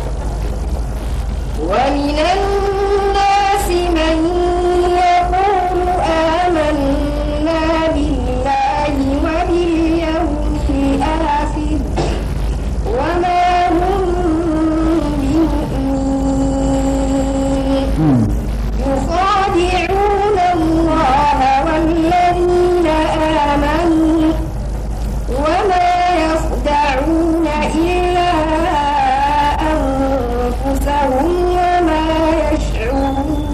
ومن الناس من يقول آمنا بالله وباليوم الآخر وما هم بمؤمنين يخادعون الله والذين آمنوا وما يخدعون إلا أنفسهم وما يشعرون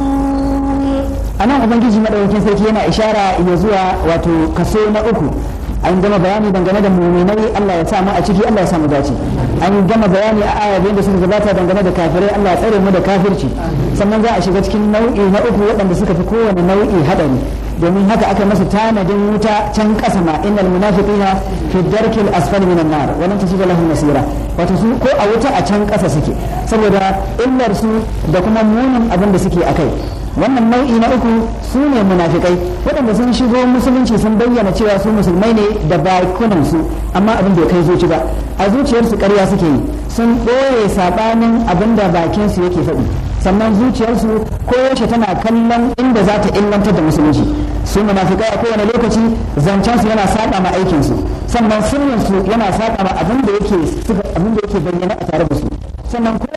a nan ubangiji madaukakin sarki yana ishara ya zuwa wato kaso na uku an gama bayani dangane da muminai Allah ya sa mu a ciki Allah ya sa mu dace an gama bayani a aya da suka gabata dangane da kafirai Allah ya tsare mu da kafirci sannan za a shiga cikin nau'i na uku waɗanda suka fi kowane nau'i hadari domin haka aka masa tanadin wuta can ƙasa ma innal munafiqina fi darkil asfali minan nar wa lan tajida lahum nasira wato su ko a wuta a can ƙasa suke saboda illar su da kuma munin abin da suke akai wannan nau'i na uku su ne munafikai waɗanda sun shigo musulunci sun bayyana cewa su musulmai ne da bakunan su amma abin bai kai zuci ba a zuciyarsu ƙarya suke yi sun ɓoye saɓanin abin da bakin su yake faɗi sannan zuciyarsu koyaushe tana kallon inda za ta illantar da musulunci su munafikai a kowane lokaci zancen su yana saɓa ma aikin su sannan sirrin su yana saɓa ma abin da yake abin da yake bayyana a tare da su sannan